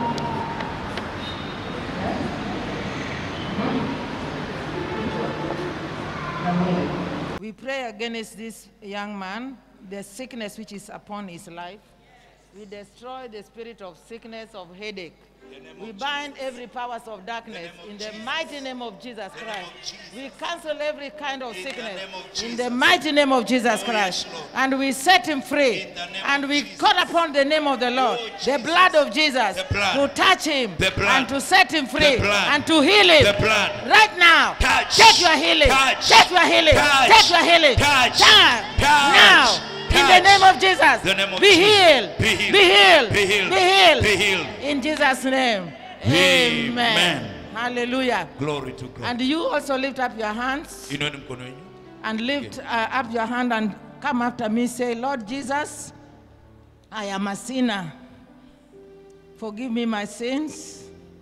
Na mwili. We pray against this young man, the sickness which is upon his life. We destroy the spirit of sickness, of headache. We bind every powers of darkness in the mighty name of Jesus Christ. We cancel every kind of sickness in the mighty name of Jesus Christ. And we set him free. And we call upon the name of the Lord, the blood of Jesus, The blood. to touch him The blood. and to set him free The blood. and to heal him. The blood. Right now. Touch. Take your healing. Touch. Take your healing. Touch. Take your healing. Touch. Touch. Touch. Now. In the Touch. name of Jesus. The name of be, Jesus. Healed. Be healed. Be healed. Be healed. Be healed. Be healed. In Jesus' name. Amen. Hallelujah. glory to God. And you also lift up your hands Inueni mkono wenu. and lift uh, up your hand and come after me. Say, Lord Jesus, I am a sinner. Forgive me my sins.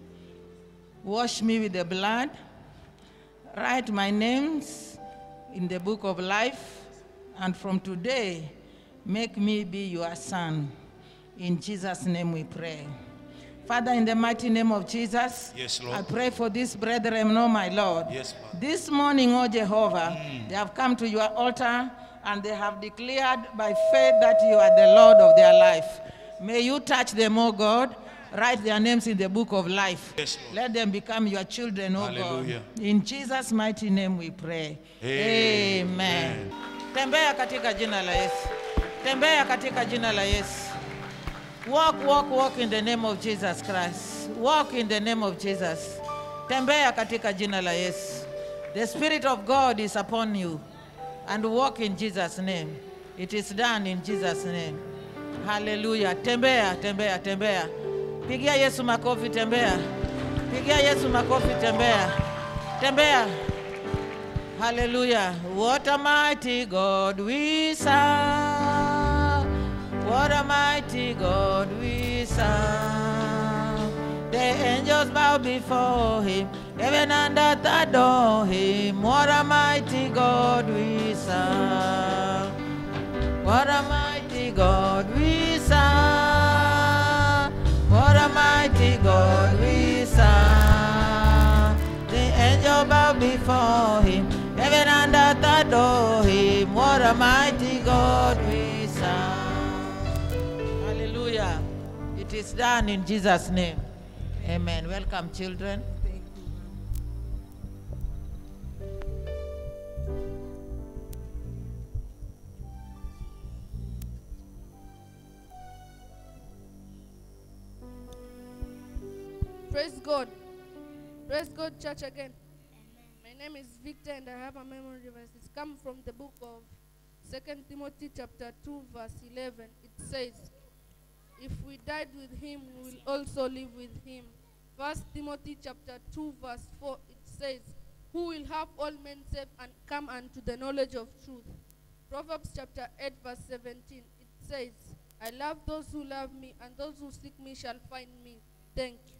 Wash me with the blood. Write my names in the book of life. And from today, make me be your son. In Jesus' name we pray. Father, in the mighty name of Jesus, Yes, Lord. I pray for this brethren, oh my Lord. Yes, Father. This morning, O Jehovah, they have come to your altar and they have declared by faith that you are the Lord of their life. May you touch them, O God. Write their names in the book of life. Yes, Lord. Let them become your children, O Hallelujah. God. In Jesus' mighty name we pray. Amen. Amen. Tembea katika jina la Yesu. Tembea katika jina la Yesu. Walk, walk, walk in the name of Jesus Christ. Walk in the name of Jesus. Tembea katika jina la Yesu. The Spirit of God is upon you. And walk in Jesus' name. It is done in Jesus' name. Hallelujah. Tembea, tembea, tembea. Pigia Yesu makofi, tembea. Pigia Yesu makofi, tembea. Tembea. Hallelujah. What a mighty God we serve. What a mighty God we serve. The angels bow before him. Heaven and earth adore him. What a mighty God we serve. What a mighty God we serve. What a mighty God we serve. The angel bow before a mighty God we serve. Hallelujah. It is done in Jesus' name. Amen. Welcome, children. Praise God. Praise God, church again. My name is Victor and I have a memory verse. It's come from the book of Second Timothy chapter 2 verse 11. It says, If we died with him, we will also live with him. First Timothy chapter 2 verse 4, it says, Who will have all men saved and come unto the knowledge of truth. Proverbs chapter 8 verse 17, it says, I love those who love me, and those who seek me shall find me. Thank you.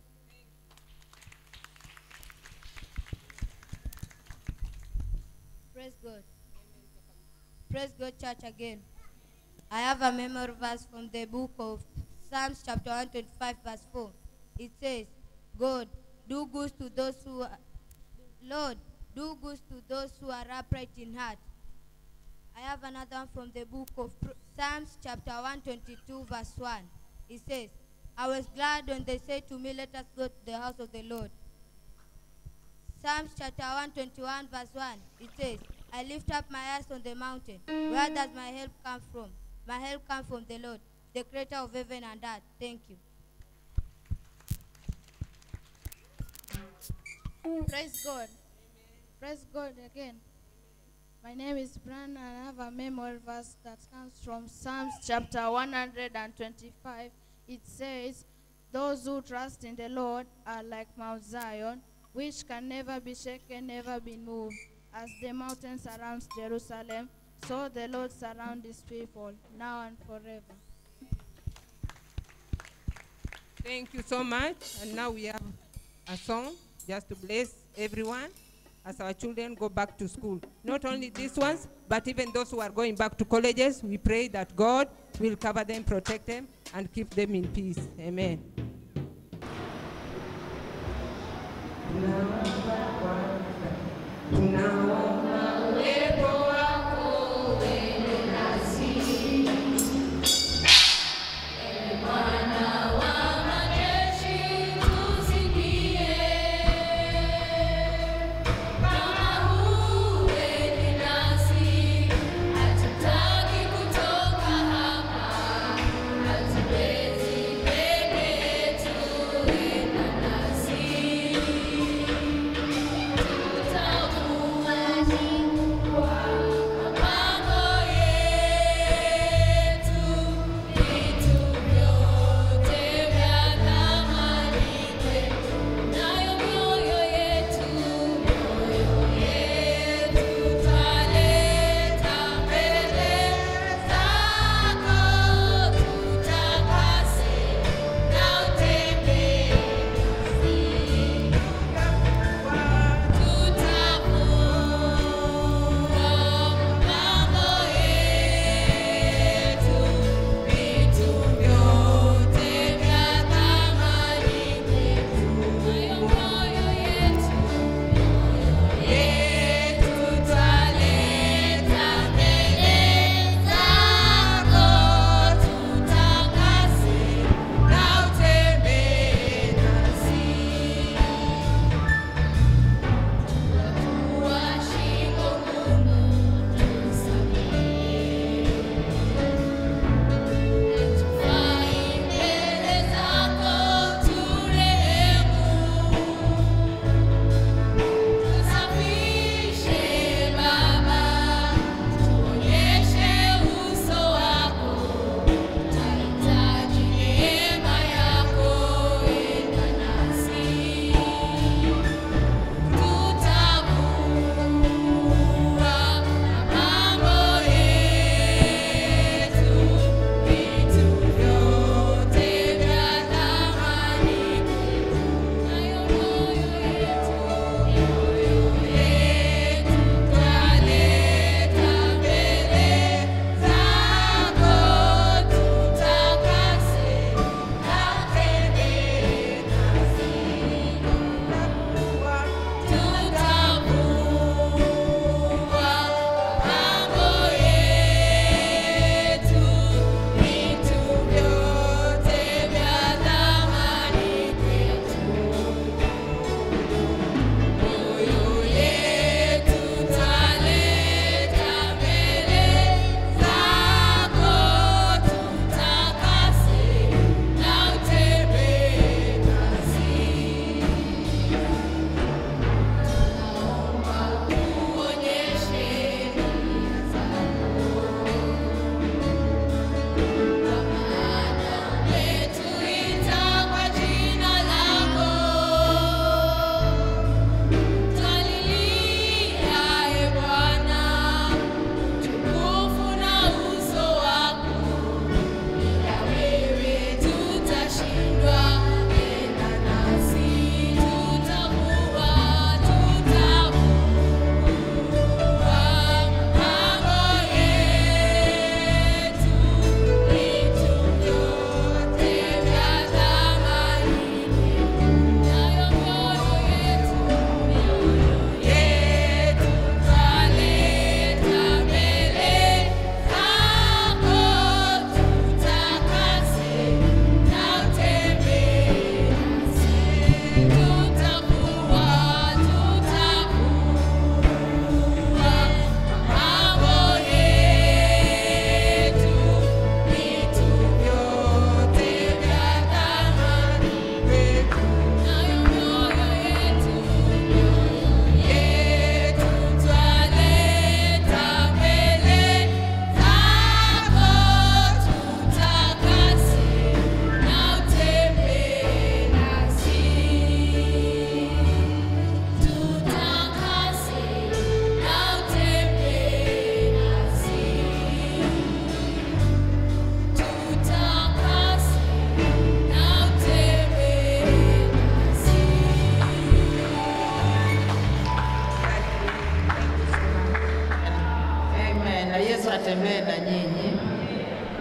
Praise God. Praise God, church again. I have a memory verse from the book of Psalms, chapter 125, verse 4. It says, God, do good to those who are, Lord, do good to those who are upright in heart. I have another one from the book of Pro- Psalms, chapter 122, verse 1. It says, I was glad when they said to me, Let us go to the house of the Lord. Psalms chapter 121, verse 1, it says, I lift up my eyes on the mountain. Where does my help come from? My help comes from the Lord, the creator of heaven and earth. Thank you. Praise God. Praise God again. My name is Bran and I have a memory verse that comes from Psalms chapter 125. It says, Those who trust in the Lord are like Mount Zion, which can never be shaken, never be moved. As the mountain surrounds Jerusalem, so the Lord surrounds his people, now and forever. Thank you so much. And now we have a song just to bless everyone as our children go back to school. Not only these ones, but even those who are going back to colleges, we pray that God will cover them, protect them, and keep them in peace. Amen. Tutakuwa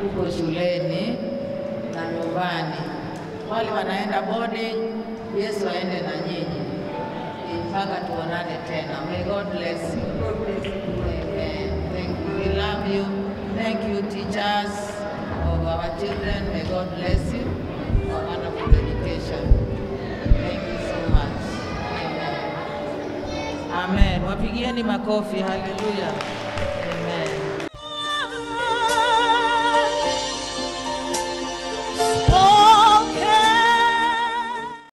huko shuleni na nyumbani. Wale wanaenda boarding, Yesu aende na nyinyi mpaka tuonane tena. May God bless you. Amen. Thank you. We love you. Thank you, teachers of our children. May God bless you for wonderful education. Thank you so much. Amen. Amen. Wapigieni makofi. Hallelujah.